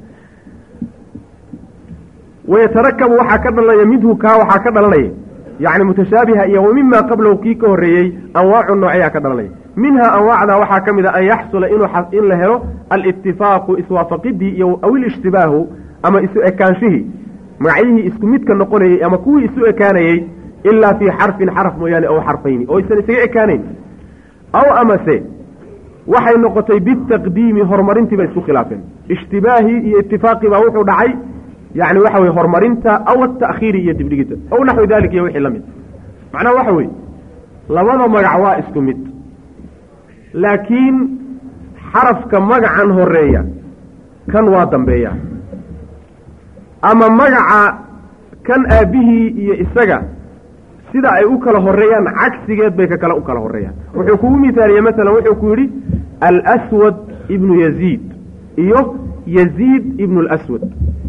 [SPEAKER 3] wayatarakabu waxaa ka dhalanaya minhu kaa waxaa ka dhalanaya yacni mutashaabiha iyo wa mima qablahu kii ka horreeyey anwaacu noocyaa ka dhalanaya minhaa anwaacda waxaa ka mid a an yaxsula inuu in la helo alitifaaqu iswaafaqidii iyo aw ilishtibaahu ama isu ekaanshihii magacyihii isku midka noqonayey ama kuwii isu ekaanayey ilaa fii xarfin xaraf mooyaane ow xarfayni oo aysan isaga ekaanayn aw amase waxay noqotay bitaqdiimi horumarintii bay isku khilaafeen ishtibaahii iyo itifaaqii baa wuxuu dhacay yacni waxa weye horumarinta aw ata'khiiri iyo dibdhigita aw naxwi dalik iyo wixii la mid macnaha waxa weeye labada magac waa isku mid laakiin xarafka magacan horeeya kan waa dambeeya ama magaca kan aabbihii iyo isaga sida ay u kala horeeyaan cagsigeed bay ka kale u kala horeeyaan wuxuu kugu mithaaliyey masalan wuxuu ku yidhi alswad ibnu yaziid iyo yaziid ibnu اlaswad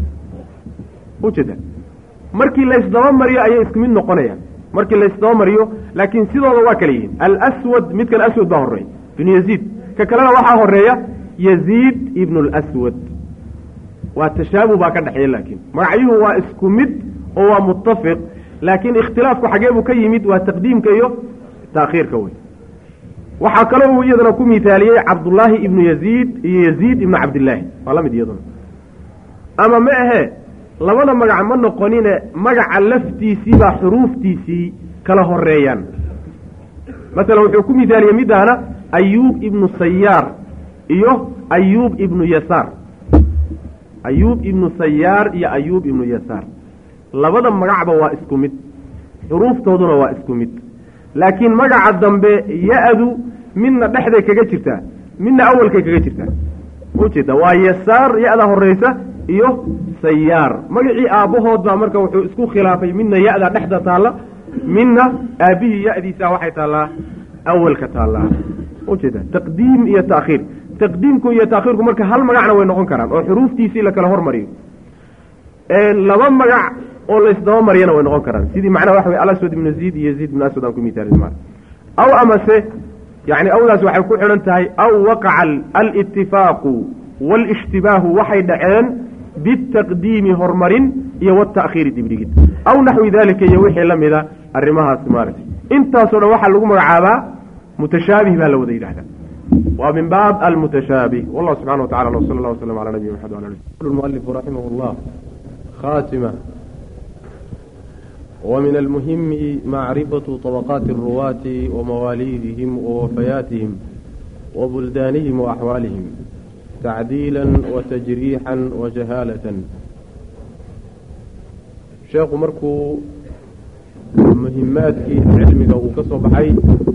[SPEAKER 3] ujeeda markii laysdaba mariyo ayay isku mid noqonayaan markii laysdaba mariyo laakiin sidooda waa kala yihiin alswad midkan aswad baa horeeya ibnu yaziid ka kalena waxaa horeeya yaziid ibnu اlaswad waa tashaabuh baa ka dhexeeya laakiin magacyuhu waa isku mid oo waa mutafiq laakiin ikhtilaafku xagee buu ka yimid waa taqdiimka iyo taakhiirka wey waxaa kaloo uu iyadana ku mithaaliyey cabdullaahi ibnu yaziid iyo yaziid ibnu cabdillaahi waa la mid iyaduna ama ma ahe labada magac ma noqonine magaca laftiisii baa xuruuftiisii kala horeeyaan masalan wuxuu ku mithaaliyey midaana ayuub ibnu sayaar iyo ayuub ibnu yasaar ayuub ibnu sayaar iyo ayuub ibnu yasaar labada magacba waa isku mid xuruuftooduna waa isku mid laakiin magaca dambe ya-du midna dhexday kaga jirtaa midna awalkay kaga jirtaa ujeeda waa yasaar ya-da horeysa iyo sayaar magacii aabbahood baa marka wuxuu isku khilaafay midna ya-da dhexda taalla midna aabbihii ya-diisa waxay taallaa awalka taallaa ujeeda taqdiim iyo taakhiir taqdiimku iyo taakhiirku marka hal magacna way noqon karaan oo xuruuftiisii la kala hormariyo laba magac oo laysdaba mariyana way noqon karaan sidii macnaha waxa wey alaswad ibnu yaziid iyo yaziid ibnu aswad aan ku mithaalin ma aw amase yani awdaas waxay ku xidhan tahay aw waqaca alitifaaqu walishtibaahu waxay dhaceen bitaqdiimi horumarin iyo wata'khiiri dibdhigid aw naxwi dalika iyo wixii la mida arrimahaas maaragtay intaasoo dhan waxaa lagu magacaabaa mutashaabih baa la wada yidhahdaa waa min baab almutashaabih wallah subxana wa tacala wsala allah waslam ala nabiyina maxamed wala ali mualifu raximah llah khaatima ومن المهم معرفة طبقات الرواة ومواليدهم ووفياتهم وبلدانهم وأحوالهم تعديلا وتجريحا وجهالة شيخ مركو مهماتك علمك وكسب حي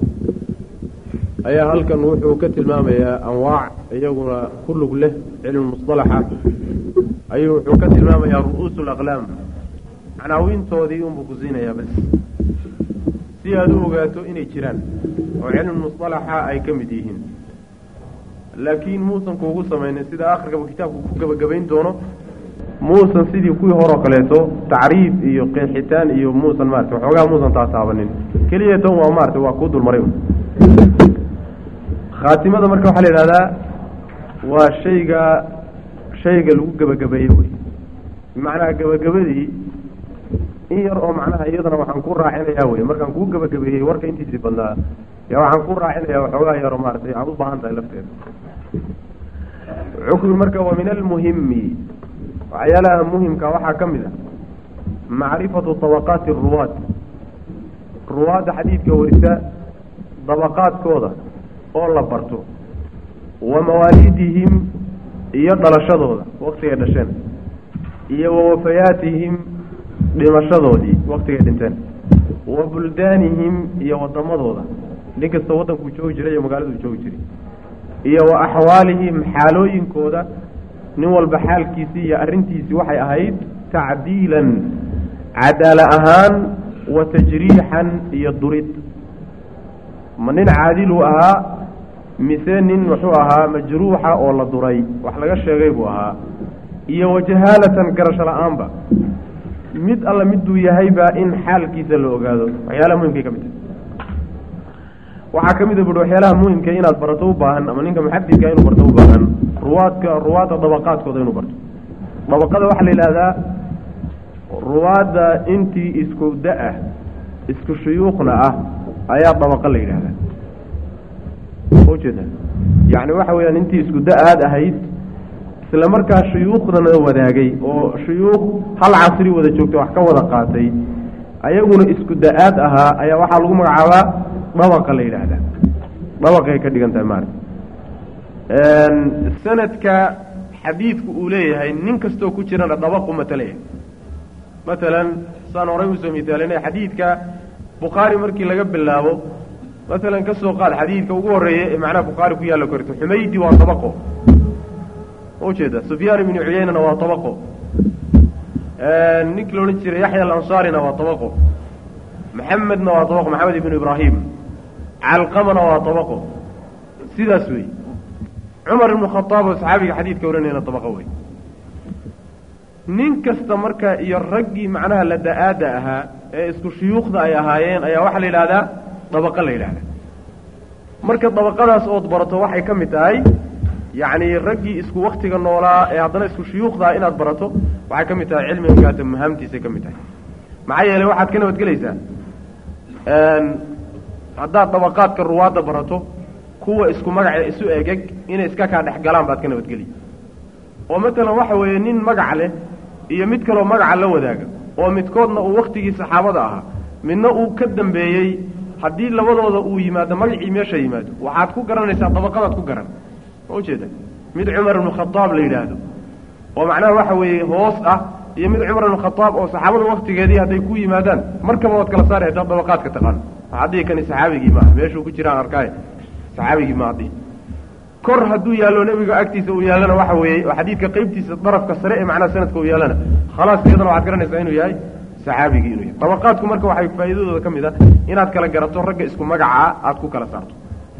[SPEAKER 3] ayaa halkan wuxuu ka tilmaamayaa anwaac iyaguna kulug leh cilmi musطalaxa ayuu wuxuu ka tilmaamayaa ru'uus اlaqlaam macnaawiintoodii unbuu ku siinayaa bas si aad u ogaato inay jiraan oo cilmi musطalaxa ay ka mid yihiin laakiin muusan kuugu samaynin sida akhirkaba kitaabku ku gebagabayn doono muusan sidii kuwii horoo kaleeto tacriif iyo qeexitaan iyo muusan maarata waxoogaa muusan taataabanin keliya tan waa maarata waa kuu dulmaray khaatimada marka waxaa la yidhahdaa waa shayga shayga lagu gebagabeeyo wey bimacnaha gebagabadii in yar oo macnaha iyadana waxaan ku raacinayaa wey markaan kuu gebagabeeyey warka intiisii badnaa ya waxaan ku raacinayaa waxoogaa yaro maaratay aad u baahan tahay lafteeda xukmi marka wa min almuhimi waxyaalaha muhimka waxaa ka mid a macrifatu طabaqaati ruwaad ruwaadda xadiidka warisa dabaqaadkooda oo la barto wa mawaalidihim iyo dhalashadooda waktigay dhasheen iyo wa wafayaatihim dhimashadoodii waktigay dhinteen wa buldaanihim iyo wadamadooda nin kasta waddankuu joogi jiray iyo magaaladuu joogi jiray iyo wa axwaalihim xaalooyinkooda nin walba xaalkiisii iyo arrintiisii waxay ahayd tacdiilan cadaala ahaan wa tajriixan iyo durid ma nin caadiluu ahaa mise nin muxuu ahaa majruuxa oo la duray wax laga sheegay buu ahaa iyo wajahaalatan garasho la-aanba mid alla miduu yahayba in xaalkiisa la ogaado waxyaalaha muhimkay ka mid tahay waxaa ka mid a buhi waxyaalaha muhimka inaad barato u baahan ama ninka muxadidka inuu barto u baahan ruwaadka ruwaadda dabaqaadkooda inuu barto dabaqada waxaa la yidhaahdaa ruwaadda intii isku da-ah isku shuyuukhna ah ayaa dabaqa la yidhahdaa ujeeda yacni waxa weeyaan intii isku da-aad ahayd isla markaa shuyuukhdana wadaagay oo shuyuukh hal casri wada joogta wax ka wada qaatay ayaguna isku da-aad ahaa ayaa waxaa lagu magacaabaa dabaqa la yidhaahdaa dabaqay ka dhigan tahay maarata sanadka xadiidku uu leeyahay nin kastoo ku jirana dabaqu matalaya matalan saan horay usoo misaalinay xadiidka bukhaari markii laga bilaabo masalan ka soo qaad xadiidka ugu horreeya ee macnaha bukhaari ku yaalla korto xumaydi waa tabaqo ujeeda sufyaan ibnu cuyeynana waa tabaqo ninkii la odhan jiray yaxya alansaarina waa tabaqo maxamedna waa tabaqo maxamed ibnu ibraahim calqamana waa tabaqo sidaas wey cumar ibnu khataab oo saxaabiga xadiidka ohanayna tabaqo wey nin kasta marka iyo raggii macnaha la da-aada ahaa ee isku shuyuukhda ay ahaayeen ayaa waxaa la yidhahdaa dabaqa la yidhahdaa marka dabaqadaas ood barato waxay ka mid tahay yacni raggii isku waktiga noolaa ee haddana isku shuyuukhdaa inaad barato waxay ka mid tahay cilmigaata mahaamtiisay ka mid tahay maxaa yeelay waxaad ka nabadgelaysaa haddaad dabaqaadka ruwaadda barato kuwa isku magace isu egeg inay iska kaa dhex galaan baad ka nabadgeliy oo matalan waxa weeye nin magac leh iyo mid kaloo magaca la wadaaga oo midkoodna uu waktigii saxaabada ahaa midna uu ka dambeeyey haddii labadooda uu yimaado magacii meesha yimaado waxaad ku garanaysaa dabaqadaad ku garan ma ujeeda mid cumar ibnu khadaab la yidhaahdo oo macnaha waxa weeye hoos ah iyo mid cumar ibnu khadaab oo saxaabada waktigeedii hadday ku yimaadaan markaba waad kala saari haddaad dabaqaadka taqaan haddii kani saxaabigii maaha meeshuu ku jiraan arkaaye saxaabigii ma haddii kor hadduu yaallo nebiga agtiisa uu yaallana waxa weeye oo xadiidka qeybtiisa darafka sare ee macnaha sanadka uu yaallana khalaas iyadana waxaad garanaysaa inuu yahay saxaabigii inuu yahay dabaqaadku marka waxay faa'iidadooda ka mid ah inaad kala garato ragga isku magacaa aada ku kala saarto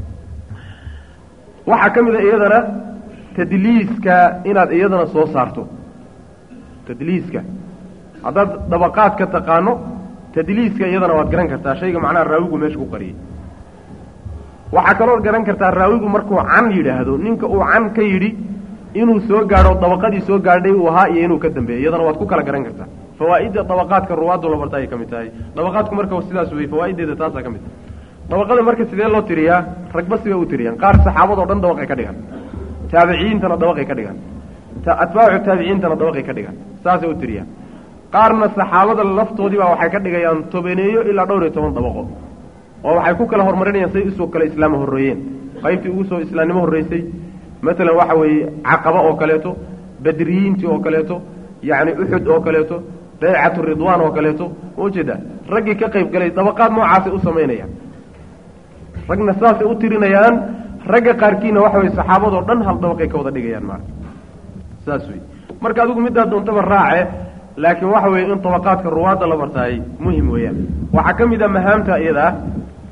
[SPEAKER 3] waxaa ka mid a iyadana tadliiska inaad iyadana soo saarto tadliiska haddaad dabaqaadka taqaano tadliiska iyadana waad garan kartaa shayga macnaha raawigu meesha ku qariyay waxaa kalood garan kartaa raawigu markuu can yidhaahdo ninka uu can ka yidhi inuu soo gaadho dabaqadii soo gaadhay uu ahaa iyo inuu ka dambeeyey iyadana waad ku kala garan kartaa fawaa'idda dabaqaadka ruwaaddu la barta ayay ka mid tahay dabaqaadku marka sidaas wey fawaa'ideeda taasaa ka mid tahay dabaqada marka sidee loo tiriyaa ragba sibay u tiriyaan qaar saxaabadoo dhan dabaqay ka dhigan taabiciyiintana dabaqay ka dhigan atbaacu taabiciintana dabaqay ka dhigan saasay u tiriyaan qaarna saxaabada laftoodiibaa waxay ka dhigayaan tobaneeyo ilaa dhowr iyo toban dabaqo oo waxay ku kala horumarinayaan say usoo kale islaama horreeyeen qaybtii ugu soo islaamnimo horreysay maalan waxa weeye caqaba oo kaleeto badriyiintii oo kaleeto yacni uxud oo kaleeto baycatu ridwaan oo kaleeto ma ujeedaa raggii ka qayb galay dabaqaad noocaasay u samaynayaan ragna saasay u tirinayaan ragga qaarkiina waxa weye saxaabadoo dhan hal dabaqay ka wada dhigayaan maarata saas wey marka adigu middaa doontaba raace laakiin waxa weeye in dabaqaadka ruwaadda la bartaay muhim weeyaan waxaa ka mid a mahaamta iyada ah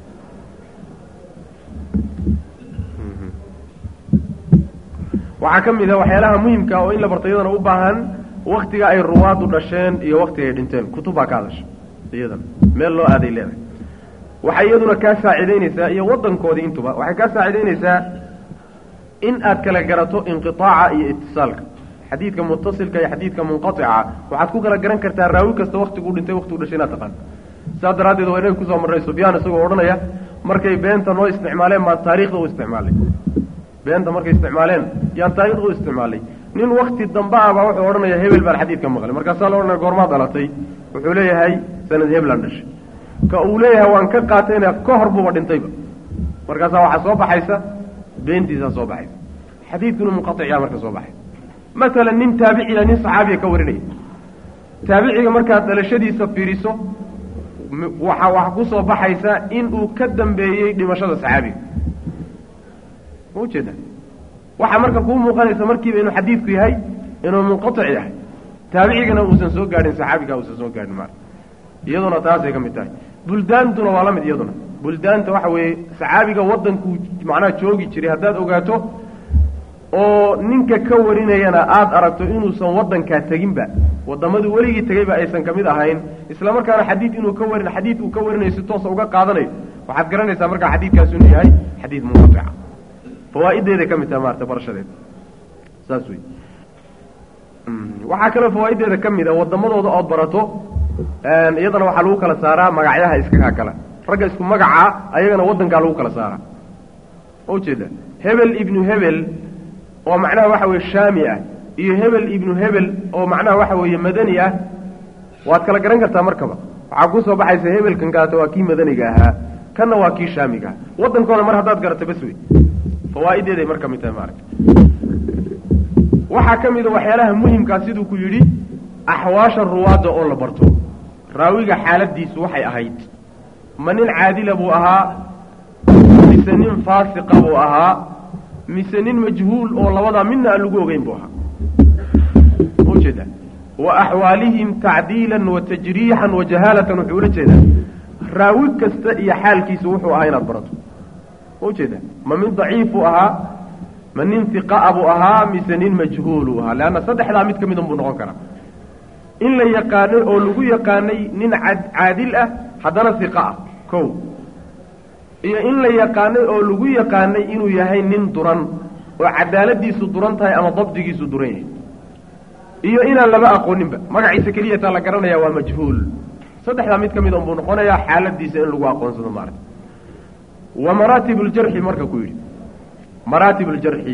[SPEAKER 3] waxaa ka mid a waxyaalaha muhimka oo in la barto iyadana u baahan waktiga ay ruwaaddu dhasheen iyo waktiga ay dhinteen kutub baa ka hadasha iyadana meel loo aaday leedahay waxay iyaduna kaa saacidaynaysaa iyo waddankoodii intuba waxay kaa saacidaynaysaa in aad kala garato inqiaaca iyo itisaalka xadiidka mutasilka iyo xadiidka munqaica waxaad ku kala garan kartaa raawi kasta waktiguu dhintay waktigu dhashay inaad taqaan saas daraaddeed waa inaga kusoo marnay sufyaan isagoo odhanaya markay beenta noo isticmaaleen baan taarikhda u isticmaalay beenta markay isticmaaleen yaan taarikhda u isticmaalay nin wakti dambe ah baa wuxuu odhanaya hebel baan xadiidka maqlay markaasaa la odhanaya goormaa dhalatay wuxuu leeyahay sanad heblan dhashay ka uu leeyahay waan ka qaatayna ka hor buuba dhintayba markaasaa waxaa soo baxaysa beentiisaa soo baxaysa xadiidkuna munqaiciyaa marka soo baxay masalan nin taabiciya nin saxaabiya ka warinaya taabiciga markaad dhalashadiisa fiiriso waxa waxa ku soo baxaysa in uu ka dambeeyey dhimashada saxaabiga ma ujeeda waxaa marka kuu muuqanaysa markiiba inuu xadiidku yahay inuu munqaic yahay taabicigana uusan soo gaadhin saxaabiga uusan soo gaadhin maara iyaduna taasay ka mid tahay buldaantuna waa la mid iyaduna buldaanta waxa weeye saxaabiga waddankuu macnaha joogi jiray haddaad ogaato oo ninka ka warinayana aada aragto inuusan waddankaa teginba wadamadu weligii tegayba aysan kamid ahayn isla markaana xadiid inuu ka warin xadiid uu ka warinayo si toosa uga qaadanayo waxaad garanaysaa markaa xadiidkaas inuu yahay xadiid munqaica fawaa'ideeday ka mid tahay maarata barashadeeda saas wey waxaa kaloo fawaa'ideeda ka mid a wadamadooda ood barato iyadana waxaa lagu kala saaraa magacyaha iskakaa kala ragga isku magaca ayagana waddankaa lagu kala saaraa ma ujeeda hebel ibnu hebel oo macnaha waxa weeye shaami ah iyo hebel ibnu hebel oo macnaha waxa weeye madani ah waad kala garan kartaa markaba waxaa kusoo baxaysa hebelkan kaata waa kii madaniga ahaa kanna waa kii shaamiga aha waddankooda mar haddaad garato bas wey fawaa'ideeday mar ka mid tahay maaragta waxaa ka mid a waxyaalaha muhimkaa siduu ku yidhi axwaasha ruwaadda oo la barto raawiga xaaladiisu waxay ahayd ma nin caadila buu ahaa mise nin faasiqa buu ahaa mise nin majhuul oo labadaa midna aan lagu ogeyn buu ahaa ujeeda wa axwaalihim tacdiilan wa tajriixan wa jahaalatan wuxuu ula jeedaa raawi kasta iyo xaalkiisu wuxuu ahaa inaad barato ujeeda ma min daciif buu ahaa ma nin hiqaa buu ahaa mise nin majhuuluu ahaa leanna saddexdaa mid ka midun buu noqon karaa in la yaqaanay oo lagu yaqaanay nin caadil ah haddana hiqa ah kow iyo in la yaqaanay oo lagu yaqaanay inuu yahay nin duran oo cadaaladiisu duran tahay ama dabdigiisu duran yahay iyo inaan laba aqooninba magaciisa keliyataa la garanaya waa majhuul saddexdaa mid ka mid un buu noqonayaa xaaladiisa in lagu aqoonsado maarata wa maraatib ljarxi marka ku yidhi maraatib ljarxi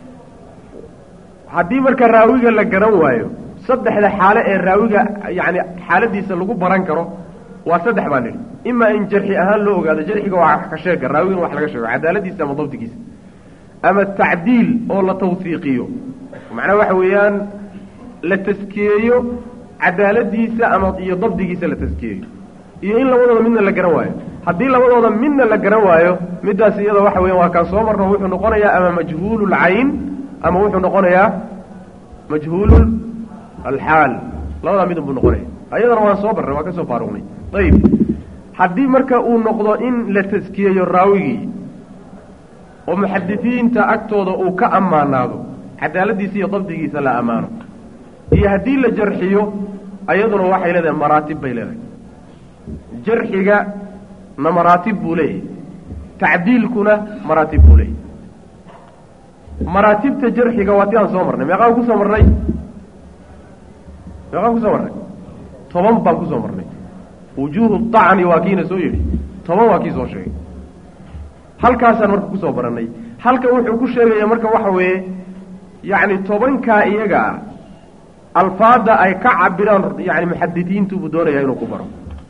[SPEAKER 3] haddii marka raawiga la garan waayo saddexda xaale ee raawiga yani xaaladiisa lagu baran karo waa saddex baan nidhi imaa in jarxi ahaan loo ogaado jarxiga waa wax ka sheega raawigana wax laga sheego cadaaladiisa ama dabdigiisa ama tacdiil oo la tawsiiqiyo macnaha waxa weeyaan la taskiyeeyo cadaaladiisa ama iyo dabdigiisa la taskiyeeyo iyo in labadooda midna la garan waayo haddii labadooda midna la garan waayo middaas iyada waxa weya waa kaan soo marno wuxuu noqonayaa ama majhuululcayn ama wuxuu noqonayaa majhuul alxaal labadaa midun buu noqonaya ayadana waan soo barnay waan ka soo faaruqnay ayib haddii marka uu noqdo in la taskiyeeyo raawigii oo muxadisiinta agtooda uu ka ammaanaado cadaaladiisa iyo dabdigiisa la ammaano iyo haddii la jarxiyo ayaduna waxay leedahay maraatib bay leedahay jarxiga na maraatib buu leeyahay tacdiilkuna maraatib buu leeyahay maraatibta jarxiga waa ti aan soo marnay meeqaan kusoo marnay meeqaan kusoo marnay toban baan kusoo marnay wujuuhu dacni waa kiina soo yidhi toban waa kii soo sheegay halkaasaan marka kusoo baranay halkan wuxuu ku sheegaya marka waxa weeye yacni tobankaa iyaga ah alfaadda ay ka cabiraan yani muxadidiintu buu doonayaa inuu ku baro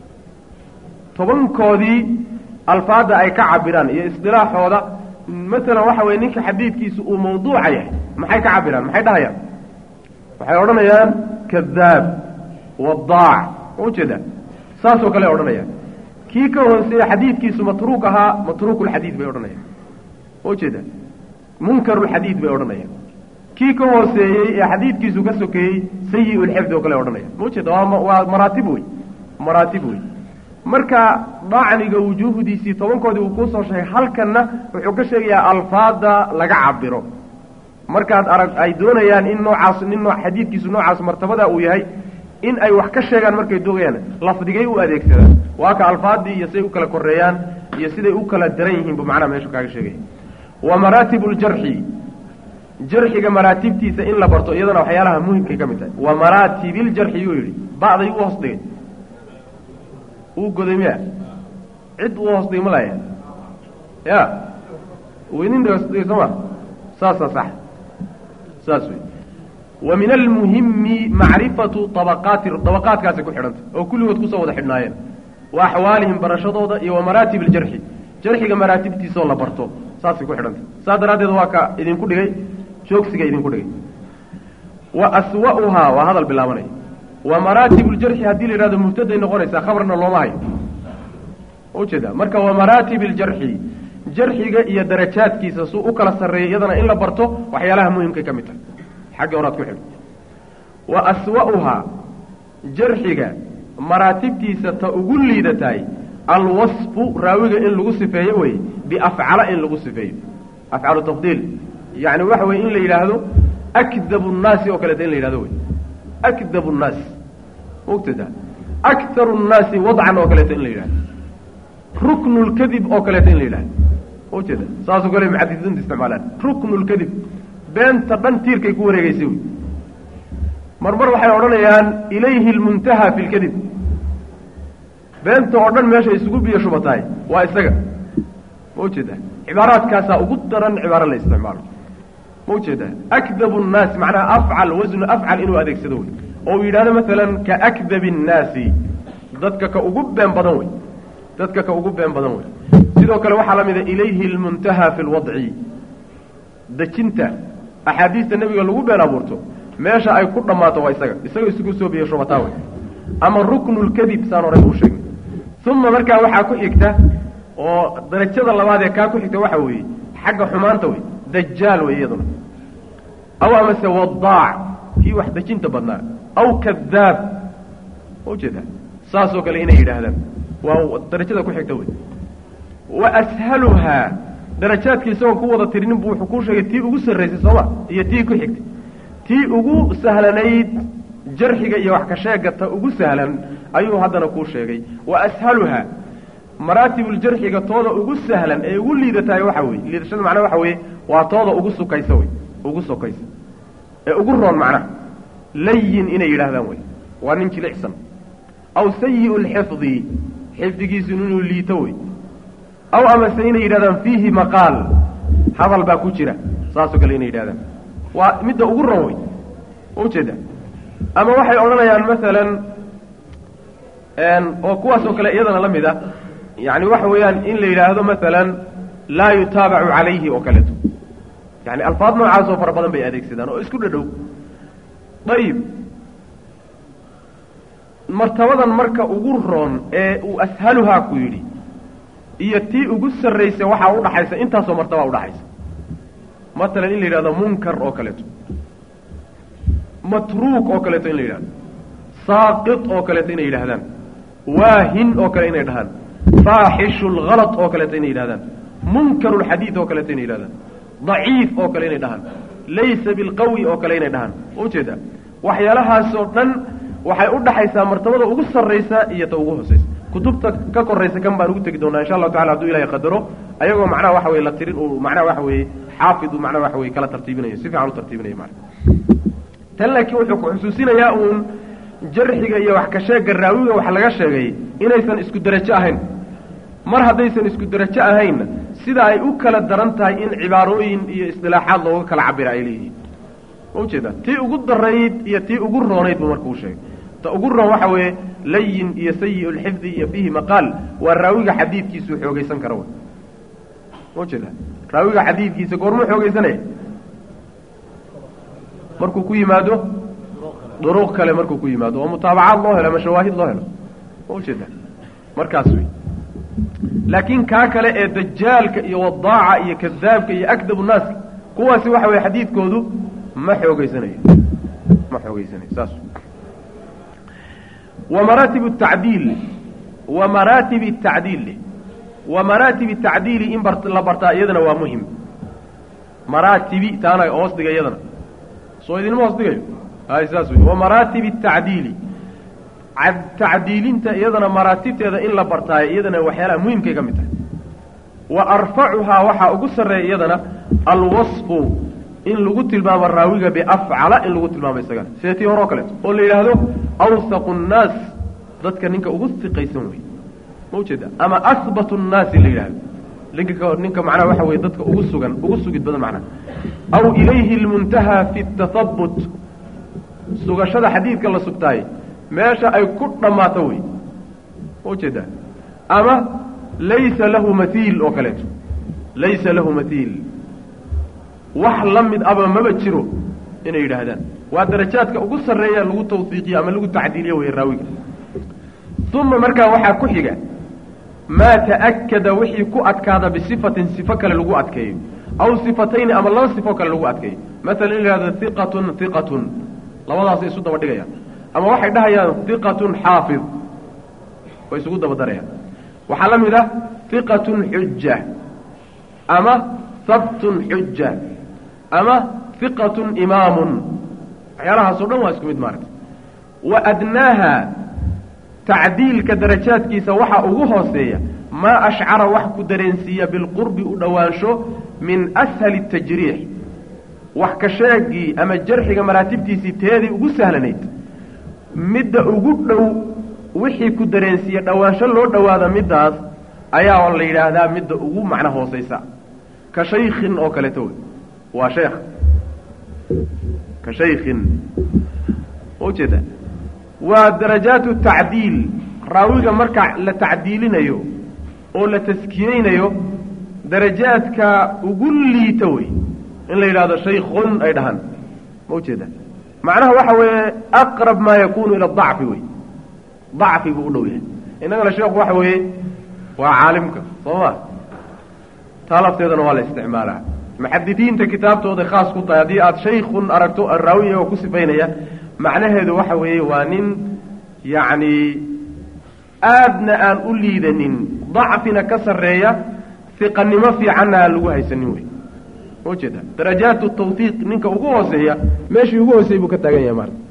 [SPEAKER 3] tobankoodii alfaadda ay ka cabiraan iyo isdilaaxooda masalan waxa weye ninka xadiidkiisu uu mawduuca yahay maxay ka cabiraan maxay dhahayaan waxay odhanayaan kadaab wadaac ma ujeeda saasoo kale odhanayaan kii ka hooseeye xadiidkiisu matruuk ahaa matruukulxadiid bay odhanayaan ma ujeeda munkarulxadiid bay odhanayaan kii ka hooseeyey ee xadiidkiisu ka sokeeyey sayi-ulxifdi oo kale odhanayaan ma ujeeda waa waa maraatib wey maraatib wey marka dacniga wujuuhdiisii tobankoodii uu kuusoo sheegay halkanna wuxuu ka sheegayaa alfaada laga cabiro markaad arag ay doonayaan in noocaas nin noo xadiidkiisu noocaas martabada uu yahay in ay wax ka sheegaan markay doogayaan lafdigay u adeegsadaan waa ka alfaadii iyo siday u kala koreeyaan iyo siday u kala daran yihiin bu macnaha meeshu kaaga sheegaya wa maraatib ljarxi jarxiga maraatibtiisa in la barto iyadana waxyaalaha muhimkay ka mid tahay wa maraatibiljarxi yuu yidhi ba'day u hoos dhigay uu goday miya cid uu hoos dhigay ma laya ya weynin hoos dhigay soo ma saasaa sax saas wey wa min almuhimi macrifatu abaqaati dabaqaadkaasay ku xidhantay oo kulligood kusoo wada xidhnaayeen wa axwaalihim barashadooda iyo wa maraatib aljarxi jarxiga maraatibtiisaoo la barto saasay ku xidhantay saas daraaddeed waa ka idinku dhigay joogsiga idinku dhigay wa aswa'uhaa waa hadal bilaabanaya wa maraatib ljarxi haddii la yidhahdo mubtaday noqonaysaa khabarna looma hayo ujeeda marka wa maraatib aljarxi jarxiga iyo darajaadkiisa suu u kala sarreeyay iyadana in la barto waxyaalaha muhimkay ka mid tahay xagga horaad ku xidho wa aswa'uhaa jarxiga maraatibtiisa ta ugu liidatahay alwasfu raawiga in lagu sifeeyo wey biafcala in lagu sifeeyo afcalu tafdiil yacni waxa weye in la yidhaahdo akdabu nnaasi oo kaleeta in la yidhahdo wey akdabu nnaas mugtada akharu nnaasi wadcan oo kaleeta in la yidhahdo ruknu lkadib oo kaleeta in la yidhahdo ujeeda saasoo kale muxadisiinta isticmaalaan ruknu lkadib beenta dhan tiirkay ku wareegeysay wey mar mar waxay odhanayaan ilayhi lmuntaha fi lkadib beenta oo dhan meesha isugu biyo shubatahay waa isaga ma ujeeda cibaaraadkaasaa ugu daran cibaaro la isticmaalo ma ujeeda akdabu nnaasi macnaha afcal wasnu afcal inuu adeegsado wey oo uu yidhahdo masalan ka akdabi nnaasi dadka ka ugu been badan wey dadka ka ugu been badan wey sidoo kale waxaa la mida ilayhi lmuntaha fi lwadci dejinta axaadiista nebiga lagu been abuurto meesha ay ku dhammaato waa isaga isaga isugu soo biyo shubataa wey ama ruknu lkadib saan horay uu sheegay uma markaa waxaa ku xigta oo darajada labaad ee kaa ku xigta waxa weeye xagga xumaanta wey dajaal wey iyaduna aw amase wadaac kii wax dejinta badnaa aw kadaab ma ujeeda saasoo kale inay yidhaahdaan waa darajada ku xigta wey wa ashaluhaa darajaadka isagoon ku wada tirinin buu wuxuu kuu sheegay tii ugu sarraysay sooma iyo tii ku xigtay tii ugu sahlanayd jarxiga iyo wax ka sheega ta ugu sahlan ayuu haddana kuu sheegay wa ashaluhaa maraatibuljarxiga tooda ugu sahlan ee ugu liidatahay waxa weye liidashada macnaha waxa weeye waa tooda ugu sukaysa wey ugu sokaysa ee ugu roon macnaha layin inay yidhaahdaan wey waa nin jilicsan aw sayi lxifdi xifdigiisu inuu liito wey aw amase inay yidhahdaan fiihi maqaal hadal baa ku jira saasoo kale inay yidhahdaan waa midda ugu ron wey ma ujeeda ama waxay odhanayaan masalan oo kuwaasoo kale iyadana la mid a yani waxa weeyaan in la yidhaahdo masalan laa yutaabacu calayhi oo kaleeto yani alfaad noocaasoo fara badan bay adeegsadaan oo isku dhadhow ayib martabadan marka ugu roon ee uu ashaluhaa ku yidhi iyo tii ugu sarraysa waxaa udhaxaysa intaasoo martabaa udhaxaysa matalan in la yidhahdo munkar oo kaleeto matruuk oo kaleeto in la yidhahdo saaqit oo kaleeto inay yidhahdaan waahin oo kale inay dhahaan faaxishu lhalط oo kaleeto inay yidhahdaan munkaru lxadiid oo kaleeto inay yidhahdaan daciif oo kale inay dhahaan laysa bilqawi oo kale inay dhahaan ujeeda waxyaalahaasoo dhan waxay u dhaxaysaa martabada ugu sarraysa iyo ta ugu hoosaysa kutubta ka koraysa kan baan ugu tegi doonaa insha allahu tacala haduu ilahay qadaro ayagoo macnaha waxa weye la tirin uu macnaha waxa weeye xaafid uu macnaha waxa weye kala tartiibinayo si fiican u tartiibinayo maana tan laakiin wuxuu ku xusuusinayaa uun jarxiga iyo wax ka sheegga raawiga wax laga sheegay inaysan isku derajo ahayn mar haddaysan isku derajo ahaynna sida ay u kala daran tahay in cibaarooyin iyo isdilaaxaad looga kala cabira ay leeyihiin ma ujeeda tii ugu darayd iyo tii ugu roonayd buu marka u sheegay ta ugu roon waxa weeye layin iyo sayi lxifdi iyo fiihi maqaal waa raawiga xadiidkiisuu xoogaysan kara w ma ujeeda raawiga xadiidkiisa goormuu xoogaysanaya markuu ku yimaado duruq kale markuu ku yimaado oo mutaabacaad loo helo ama shawaahid loo helo ma ujeeda markaas wey laakiin kaa kale ee dajaalka iyo wadaaca iyo kadaabka iyo akdabu naaska kuwaasi waxa weye xadiidkoodu ma xoogeysanayo ma xoogeysanayo saas wa maraatib tacdiil wa maraatib tacdiil wa maraatib tacdiili in bar la bartaa iyadana waa muhim maraatibi taana hoos dhiga iyadana soo idinma hoos dhigayo hay saas wey wa maraatib tacdiili tacdiilinta iyadana maraatibteeda in la bartaayo iyadana waxyaalaha muhimkay ka mid tahay wa arfacuhaa waxaa ugu sarreeya iyadana alwasfu in lagu tilmaamo raawiga biafcala in lagu tilmaamo isagana sida tii hore oo kaleeto oo la yidhaahdo awsaqu nnaas dadka ninka ugu siqaysan wey ma ujeeda ama ahbatu nnaasi la yidhahdo ninka ninka macnaha waxa weye dadka ugu sugan ugu sugid badan macnaha aw ilayhi lmuntahaa fi tahabut sugashada xadiidka la sugtaay meesha ay ku dhammaato wey ma ujeedaa ama laysa lahu mathiil oo kaleeto laysa lahu mathiil wax la mid aba maba jiro inay yidhaahdaan waa darajaadka ugu sarreeya lagu tawsiiqiyo ama lagu tacdiiliyo wey raawiga uma markaa waxaa ku xiga maa ta'akada wixii ku adkaada bisifatin sifo kale lagu adkeeyo aw sifatayni ama laba sifo kale lagu adkeeyo masalan in la yihahdo hiqatun hiqatun labadaasay isu daba dhigayaan ama waxay dhahayaan hiqatun xaafid way isugu daba darayaan waxaa la mid ah hiqatun xuja ama habtun xuja ama hiqatun imaamun waxyaalahaas o dhan waa isku mid maaragta wa adnaaha tacdiilka darajaadkiisa waxaa ugu hooseeya maa ashcara wax ku dareensiiya bilqurbi u dhowaansho min ashali tajriix wax ka sheegii ama jarxiga maraatibtiisii teedii ugu sahlanayd midda ugu dhow wixii ku dareensiiya dhowaansho loo dhowaada middaas ayaa la yidhaahdaa midda ugu macno hoosaysa ka shaykhin oo kaleeto wey waa sheekh ka shaykhin ujeeda waa darajaatu tacdiil raawiga marka la tacdiilinayo oo la taskiyeynayo darajaadka ugu liita wey in la yidhahdo shaykhun ay dhahaan ma ujeeda macnaha waxa weeye aqrab maa yakunu ila dacfi wey dacfi buu u dhow yahay innagana sheekhu waxa weeye waa caalimka soo ma taa lafteedana waa la isticmaalaa muxadisiinta kitaabtooda khaas ku tahay haddii aada shaykun aragto raawi iyagoo ku sifaynaya macnaheedu waxa weeye waa nin yacni aadna aan u liidanin dacfina ka sarreeya hiqanimo fiicanna aan lagu haysanin wey ma ujeeda darajaatu tawhiiq ninka ugu hooseeya meeshii ugu hooseey buu ka taagan yahay maarta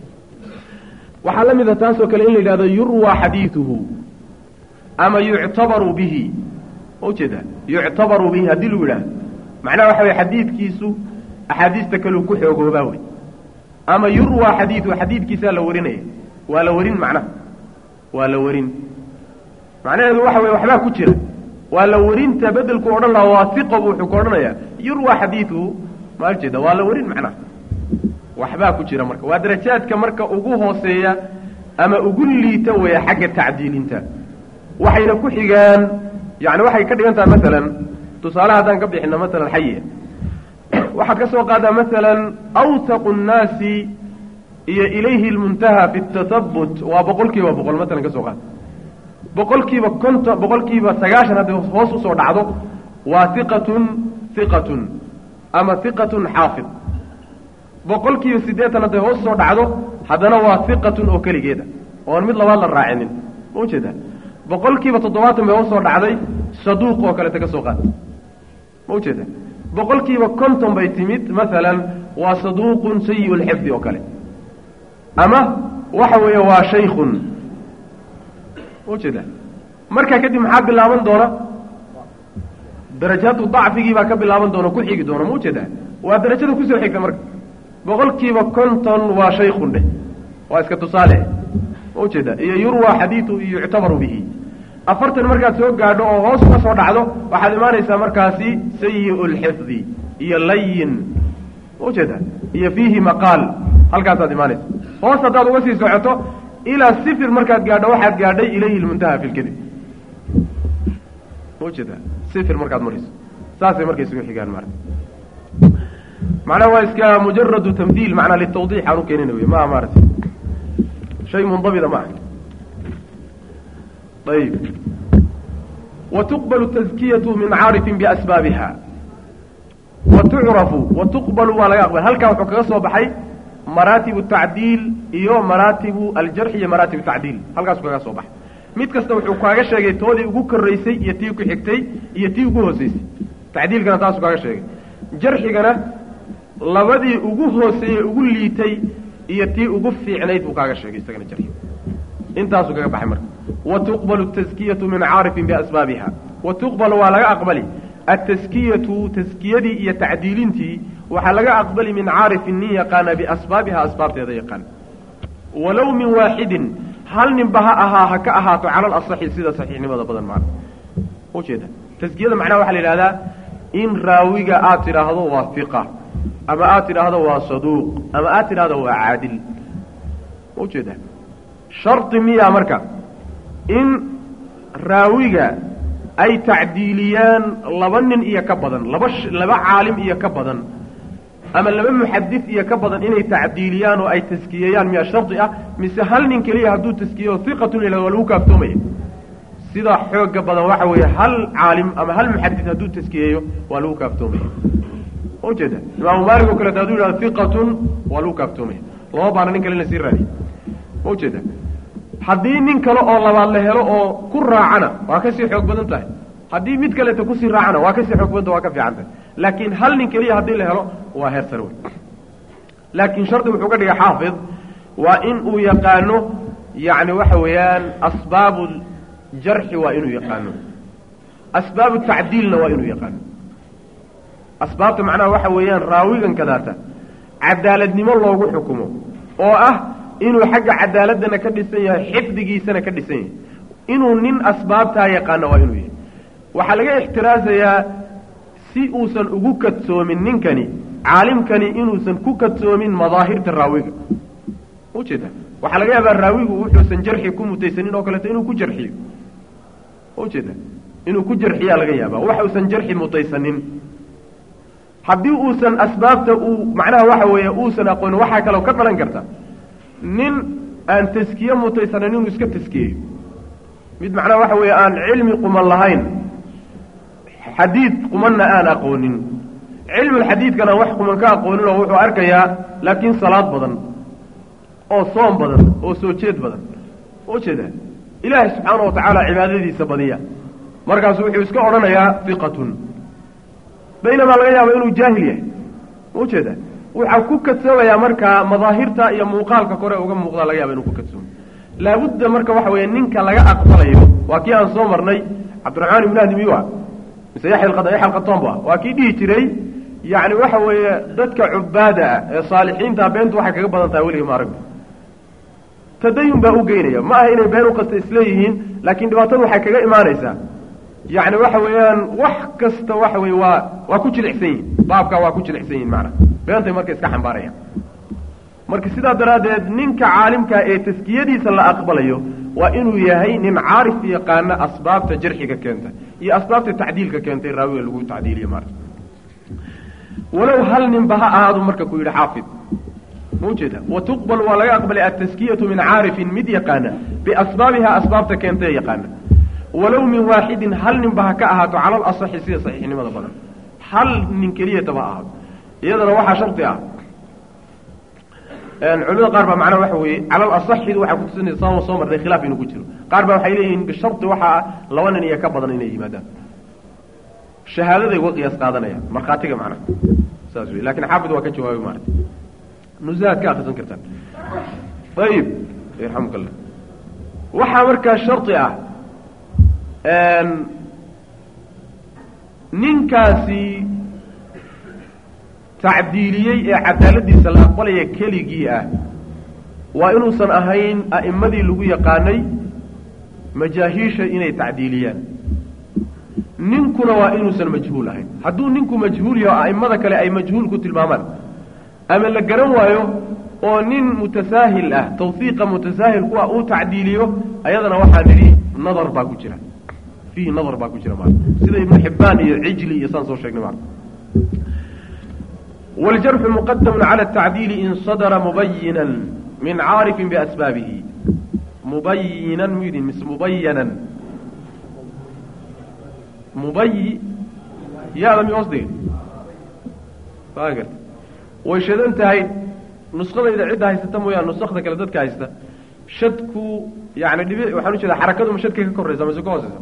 [SPEAKER 3] waxaa la mid a taasoo kale in la yidhahdo yurwaa xadiiduhu ama yuctabaru bihi ma ujeeda yuctabaru bihi haddii lagu yidhahdo macnaha waxa weye xadiidkiisu axaadiista kaleu ku xoogoobaa wey ama yurwaa xadiiduhu xadiidkiisaa la warinaya waa la warin macnaha waa la warin macnaheedu waxa weye waxbaa ku jira waa la warinta bedelku odhan lahaa waasiqo bu wuxuu ku odhanayaa yurwaa xadiiduhu ma ujeeda waa la warin macnaha waxbaa ku jira marka waa darajaadka marka ugu hooseeya ama ugu liita weya xagga tacdiilinta waxayna ku xigaan yani waxay ka dhigan tahay masalan tusaale haddaan ka bixino masalan xaye waxaad ka soo qaadaa masalan awsaqu nnaasi iyo ilayhi lmuntaha fi tahabut waa boqol kiiba boqol masalan ka soo qaada boqol kiiba konton boqol kiiba sagaashan hadday hoos usoo dhacdo waa hiqatun hiqatun ama hiqatun xaafid boqol kiiba siddeetan hadday hoos usoo dhacdo haddana waa hiqatun oo keligeeda oon mid labaad la raacinin ma ujeeda boqol kiiba toddobaatan bay hoos soo dhacday saduuq oo kaleta ka soo qaad ma ujeeda boqol kiiba konton bay timid masalan waa saduuqun sayi lxifdi oo kale ama waxa weeye waa shaykun ma ujeeda markaa kadib maxaa bilaaban doona darajaatu dacfigii baa ka bilaaban doona ku xigi doona ma ujeedaa waa darajada kusoo xigta marka boqolkiiba konton waa shaykun dheh waa iska tusaale ma ujeedaa iyo yurwa xadiidu iyo yuctabaru bihi afartan markaad soo gaadho oo hoos uga soo dhacdo waxaad imaanaysaa markaasi sayi lxifdi iyo layin ma ujeedaa iyo fiihi maqaal halkaasaad imaanaysa hoos haddaad uga sii socoto ilaa sifir markaad gaadho waxaad gaadhay ilayhi lmuntaha fi lkadib ma ujeedaa sifir markaad marayso saasay marka isugu xigaan mara macnaha waa iska mujaradu tamhiil macnaa litawdiix aan u keenina wey maa maarata shay mundabida ma aha ayib watuqbalu taskiyatu min caarifin biasbaabiha wa tucrafu wa tuqbalu waa laga aqbal halkaa wuxuu kaga soo baxay maraatibu tacdiil iyo maraatibu aljarxi iyo maraatibu tacdiil halkaasu kaga soo baxay mid kasta wuxuu kaaga sheegay toodii ugu koraysay iyo tii ku xigtay iyo tii ugu hooseysay tacdiilkana taasuu kaaga sheegay jarxigana labadii ugu hooseeyey ugu liitay iyo tii ugu fiicnayd buu kaaga sheegay isagana jarxiga intaasuu kaga baxay marka wa tuqbalu taskiyatu min caarifin biasbaabiha wa tuqbalu waa laga aqbali ataskiyatu taskiyadii iyo tacdiilintii waxaa laga aqbali min caarifin nin yaqaana biasbaabiha asbaabteeda yaqaan walow min waaxidin hal ninba ha ahaa ha ka ahaato cala alasaxi sida saxiixnimada badan maana ujeeda taskiyada macnaha waxaa la yidhahdaa in raawiga aad tidhaahdo waa hiqa ama aad tidhaahdo waa saduuq ama aad tidhaahdo waa caadil ujeeda shardi miyaa marka in raawiga ay tacdiiliyaan laba nin iyo ka badan laba laba caalim iyo ka badan ama laba muxadis iyo ka badan inay tacdiiliyaan oo ay taskiyeeyaan miyaa shardi ah mise hal nin keliya hadduu taskiyeyo hiqatun ila waa lagu kaaftoomaya sida xooga badan waxa weeye hal caalim ama hal muxadis hadduu taskiyeeyo waa lagu kaaftoomaya ujeeda imaamu maalik oo kaleeto hadduu yidhahdo hiqatun waa lagu kaaftoomaya lama baana nin kale in la sii raadiy ma ujeeda haddii nin kale oo labaad la helo oo ku raacana waa kasii xoog badan tahay haddii mid kaleeto kusii raacana waa kasii xoog badanta waa ka fiican tahay laakiin hal nin keliya haddii la helo waa heer sare wey laakiin shardi wuxuu ka dhigay xaafid waa in uu yaqaano yacni waxa weeyaan asbaabu jarxi waa inuu yaqaano asbaabu tacdiilna waa inuu yaqaano asbaabta macnaha waxa weeyaan raawigan kadaata cadaaladnimo loogu xukumo oo ah inuu xagga cadaaladdana ka dhisan yahay xifdigiisana ka dhisan yahay inuu nin asbaabtaa yaqaano waa inuu yahay waxaa laga ixtiraasayaa si uusan ugu kadsoomin ninkani caalimkani inuusan ku kadsoomin madaahirta raawiga ujeeda waxaa laga yaabaa raawigu wuxuusan jarxi ku mutaysanin oo kaleeto inuu ku jarxiyo ujeeda inuu ku jarxiyaa laga yaabaa waxuusan jarxi mutaysanin haddii uusan asbaabta uu macnaha waxa weeye uusan aqoonin waxaa kaloo ka dhalan karta nin aan taskiye mutaysanin inuu iska taskiyeeyo mid macnaha waxa weeye aan cilmi quman lahayn xadiid qumanna aan aqoonin cilmulxadiidkana wax quman ka aqoonin oo wuxuu arkayaa laakiin salaad badan oo soom badan oo soo jeed badan ujeeda ilaahay subxaana wa tacaala cibaadadiisa badiya markaasu wuxuu iska odhanayaa hiqatun baynamaa laga yaaba inuu jaahil yahay ujeeda waxaa ku kadsoomayaa markaa madaahirta iyo muuqaalka kore uga muuqdaa laga yaaba inuu ku kadsoomo laabudda marka waxa weeye ninka laga aqbalayo waa kii aan soo marnay cabdiraxmaan ibn ahdi miyu ah mise yaxya alqatomba waa kii dhihi jiray yacni waxa weeye dadka cubaada ah ee saalixiinta beentu waxay kaga badan tahay weliga maaragta tadayun baa u geynaya ma aha inay been u kasta isleeyihiin laakiin dhibaatadu waxay kaga imaanaysaa yacni waxa weeyaan wax kasta waxa weye waa waa ku jilicsan yihin baabkaa waa ku jilicsan yihin macnaa beentay marka iska xambaarayaan marka sidaa daraaddeed ninka caalimkaa ee taskiyadiisa la aqbalayo waa inuu yahay nin caarif yaqaana asbaabta jarxiga keenta iyo asbaabta tacdiilka keentay raawiga lagu tacdiiliyo maarta walow hal ninba ha ahaadu marka ku yidhi xaafid ma ujeeda wa tuqbal waa laga aqbalay altaskiyatu min caarifin mid yaqaana biasbaabiha asbaabta keentay yaqaana walow min waaxidin hal ninba ha ka ahaato cala alasaxi sida saxiixnimada badan hal nin keliyataba ha ahaado iyadana waxaa shardi ah culimada qaar baa macnaha waxa weeye cala alasaxidu waxay kutusinaysa sama soo marnay khilaaf inuu ku jiro qaar baa waxay leeyihiin bishardi waxaa laba nin iyo ka badan inay yimaadaan shahaadaday uga qiyaas qaadanayaan markhaatiga macnaha saas wey lakin xaafid waa ka jawaabay maarata nusahaad ka akrisan kartaan ayib yarxamuk allah waxaa markaa shardi ah ninkaasi tacdiiliyey ee cadaaladiisa la aqbalaya keligii ah waa inuusan ahayn a'immadii lagu yaqaanay majaahiisha inay tacdiiliyaan ninkuna waa inuusan majhuul ahayn hadduu ninku majhuul yaho a'immada kale ay majhuul ku tilmaamaan ama la garan waayo oo nin mutasaahil ah tawfiiqa mutasaahil kuwa uu tacdiiliyo ayadana waxaa nidhi nadar baa ku jira fiihi nadar baa ku jira maarta sida ibnu xibbaan iyo cijli iyo saan soo sheegnay maarta wاljarxu muqadamu calى الtacdiili in sadra mubayinan min caarifin biasbaabihi mubayinan mu yidhi mise mubayanan mubayi yaada mi hoos dhigay waa garta way shadan tahay nusqadayda cidda haysata mooyaane nusakda kale dadka haysta shadku yani dhibi waxaan ujeeda xarakadu ma shadkay ka koraysa mase ka hooseysa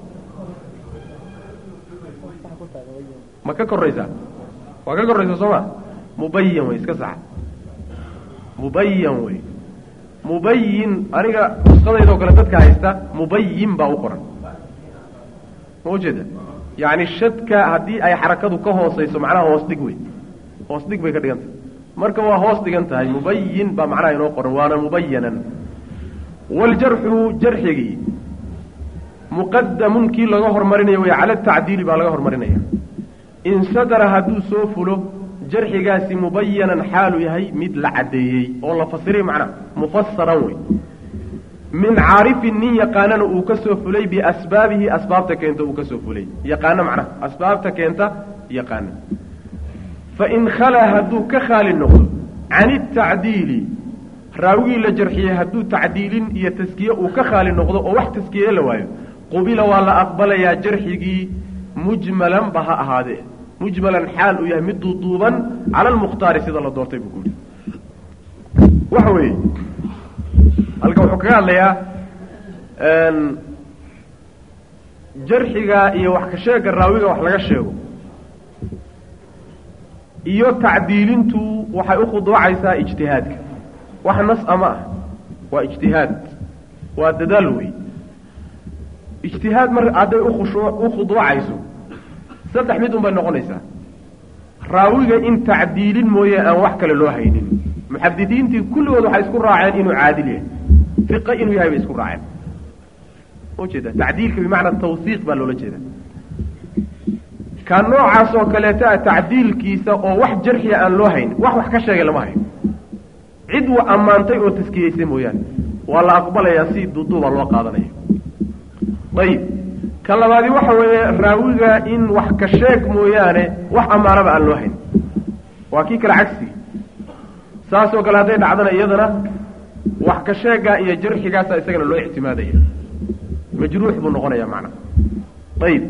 [SPEAKER 3] ma ka koraysaa waa ka koraysa soo ma mubayan wey iska saxa mubayan wey mubayin aniga nusqadaydoo kale dadka haysta mubayin baa u qoran ma ujeeda yani shadka haddii ay xarakadu ka hooseyso macnaha hoos dhig wey hoos dhig bay ka dhigan tahay marka waa hoos dhigan tahay mubayin baa macnaha inoo qoran waana mubayanan waaljarxu jarxigii muqadamun kii laga hormarinaya wey cala tacdiili baa laga hormarinaya in sadara hadduu soo fulo jarxigaasi mubayanan xaalu yahay mid la caddeeyey oo la fasiray macnaha mufasaran wey min caarifin nin yaqaanana uu ka soo fulay biasbaabihi asbaabta keenta uu ka soo fulay yaqaano macnaha asbaabta keenta yaqaana fain khalaa hadduu ka khaali noqdo can itacdiili raawigii la jarxiyey hadduu tacdiilin iyo taskiye uu ka khaali noqdo oo wax taskiye la waayo qubila waa la aqbalayaa jarxigii mujmalan ba ha ahaadee mujmalan xaal uu yahay mid duuduuban cala almukhtaari sida la doortay buu kuyihi waxa weeye halka wuxuu kaga hadlayaa jarxiga iyo wax ka sheega raawiga wax laga sheego iyo tacdiilintu waxay u khuduucaysaa ijtihaadka wax nas ama ah waa ijtihaad waa dadaal wey ijtihaad mar hadday ukhushu u khuduucayso saddex mid un bay noqonaysaa raawiga in tacdiilin mooye aan wax kale loo haynin muxadidiintii kulligood waxay isku raaceen inuu caadil yahay fiqa inuu yahay bay isku raaceen ujeeda tacdiilka bimacna tawsiiq baa loola jeeda ka noocaas oo kaleeta a tacdiilkiisa oo wax jarxiya aan loo haynin wax wax ka sheegay lama hayo cid wa ammaantay oo taskiyeysay mooyaane waa la aqbalayaa si duuduuba loo qaadanaya ayib ka labaadi waxa weeye raawiga in wax ka sheeg mooyaane wax ammaanaba aan loo haynin waa kii kale cagsi saas oo kale hadday dhacdana iyadana wax ka sheegaa iyo jarxigaasa isagana loo ictimaadaya majruux buu noqonaya macnaha ayib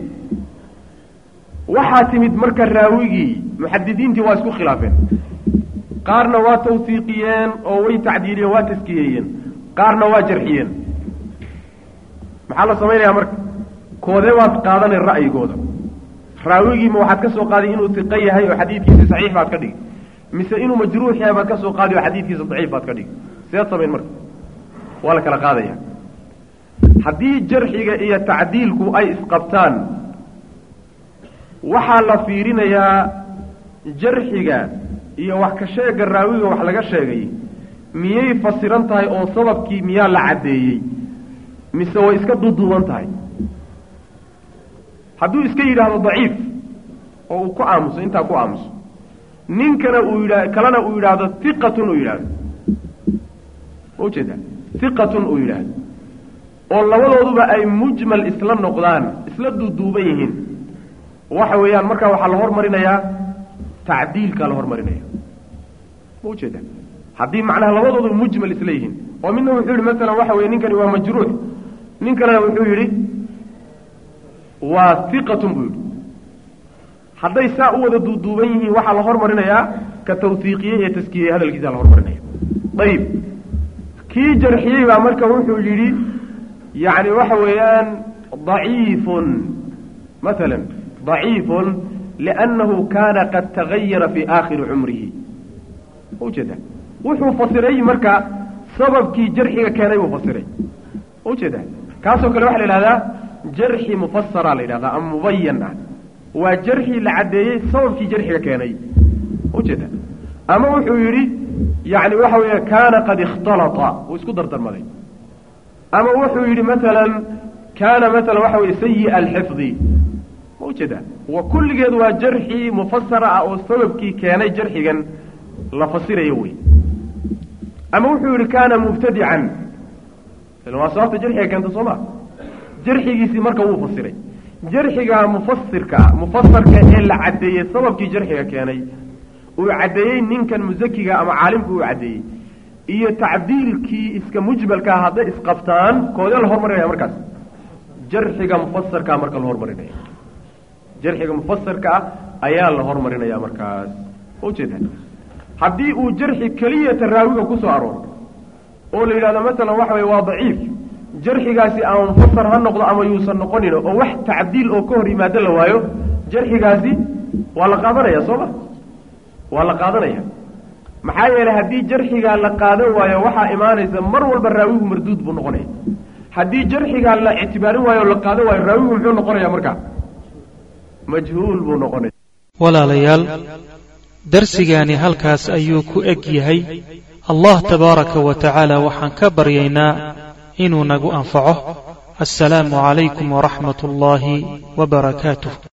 [SPEAKER 3] waxaa timid marka raawigii muxadidiintii waa isku khilaafeen qaarna waa tawsiiqiyeen oo way tacdiiliyeen waa taskiyeeyeen qaarna waa jarxiyeen maxaa la samaynayaa marka koodee baad qaadanay ra'yigooda raawigiima waxaad ka soo qaaday inuu tiqo yahay oo xadiidkiisi saxiix baad ka dhigi mise inuu majruux yahay baad ka soo qaadi oo xadiidkiisa daciif baad ka dhigi seed samayn marka waa la kala qaadaya haddii jarxiga iyo tacdiilku ay isqabtaan waxaa la fiirinayaa jarxiga iyo wax ka sheega raawiga wax laga sheegay miyay fasiran tahay oo sababkii miyaa la caddeeyey mise way iska duuduuban tahay hadduu iska yidhaahdo daciif oo uu ku aamuso intaa ku aamuso ninkana uu yidha kalena uu yidhaahdo hiqatun uu yidhaahdo ma ujeeda hiqatun uu yidhaahdo oo labadooduba ay mujmal isla noqdaan isla duuduuban yihiin waxa weeyaan markaa waxaa la hormarinayaa tacdiilkaa la hormarinaya ma ujeeda haddii macnaha labadoodu mujmal isla yihiin oo midna wuxuu yihi masalan waxa weye ninkani waa majruux nin kalena wuxuu yidhi waa hiqatun buu yidhi hadday saa u wada duuduuban yihiin waxaa la hormarinayaa ka tawsiiqiyey ee taskiyey hadalkiisa la hormarinaya ayib kii jarxiyey baa marka wuxuu yidhi yani waxa weeyaan daciifun maala daciifun liannahu kaana qad tagayara fii aakhiri cumrihi ujeeda wuxuu fasiray marka sababkii jarxiga keenay buu fasiray ujeeda kaasoo kale waxaa la yidhahdaa jarxi mufasara la yidhahdaa ama mubayan ah waa jarxi la caddeeyey sababkii jarxiga keenay ujeeda ama wuxuu yidhi yani waxa weeye kaana qad ikhtalata wuu isku dardarmaday ama wuxuu yidhi maalan kaana maala waxa weye sayi alxifdi ma ujeeda wa kulligeed waa jarxi mufasara ah oo sababkii keenay jarxigan la fasirayo wey ama wuxuu yidhi kaana mubtadican waa sababta jarxiga keenta soo ma jarxigiisii marka wuu fasiray jarxiga mufasirka mufasarka ee la caddeeyey sababkii jarxiga keenay uu caddeeyey ninkan musakiga ama caalimka uu caddeeyey iyo tacdiilkii iska mujmalkaa hadday isqabtaan koodee la hormarinaya markaas jarxiga mufasarkaa marka la hormarinaya jarxiga mufasarka ah ayaa la hormarinaya markaas ujeeda haddii uu jarxi keliyata raawiga kusoo arooro oo la yidhahdo masalan waxa weye waa daciif jarxigaasi ama mufasar ha noqdo ama yuusan noqonin oo wax tacdiil oo ka hor yimaado la waayo jarxigaasi waa la qaadanaya soo ma waa la qaadanaya maxaa yeelay haddii jarxigaa la qaadan waayo waxaa imaanaysa mar walba raawigu marduud buu noqonaya haddii jarxigaa la ictibaarin waayo o la qaadan waayo raawigu muxuu noqonaya marka majhuul buu noqonaya
[SPEAKER 2] walaalayaal darsigaani halkaas ayuu ku eg yahay allah tabaaraka wa tacaala waxaan ka baryaynaa inuu nagu anfaco assalaamu calaykum waraxmat ullaahi wa barakaatuh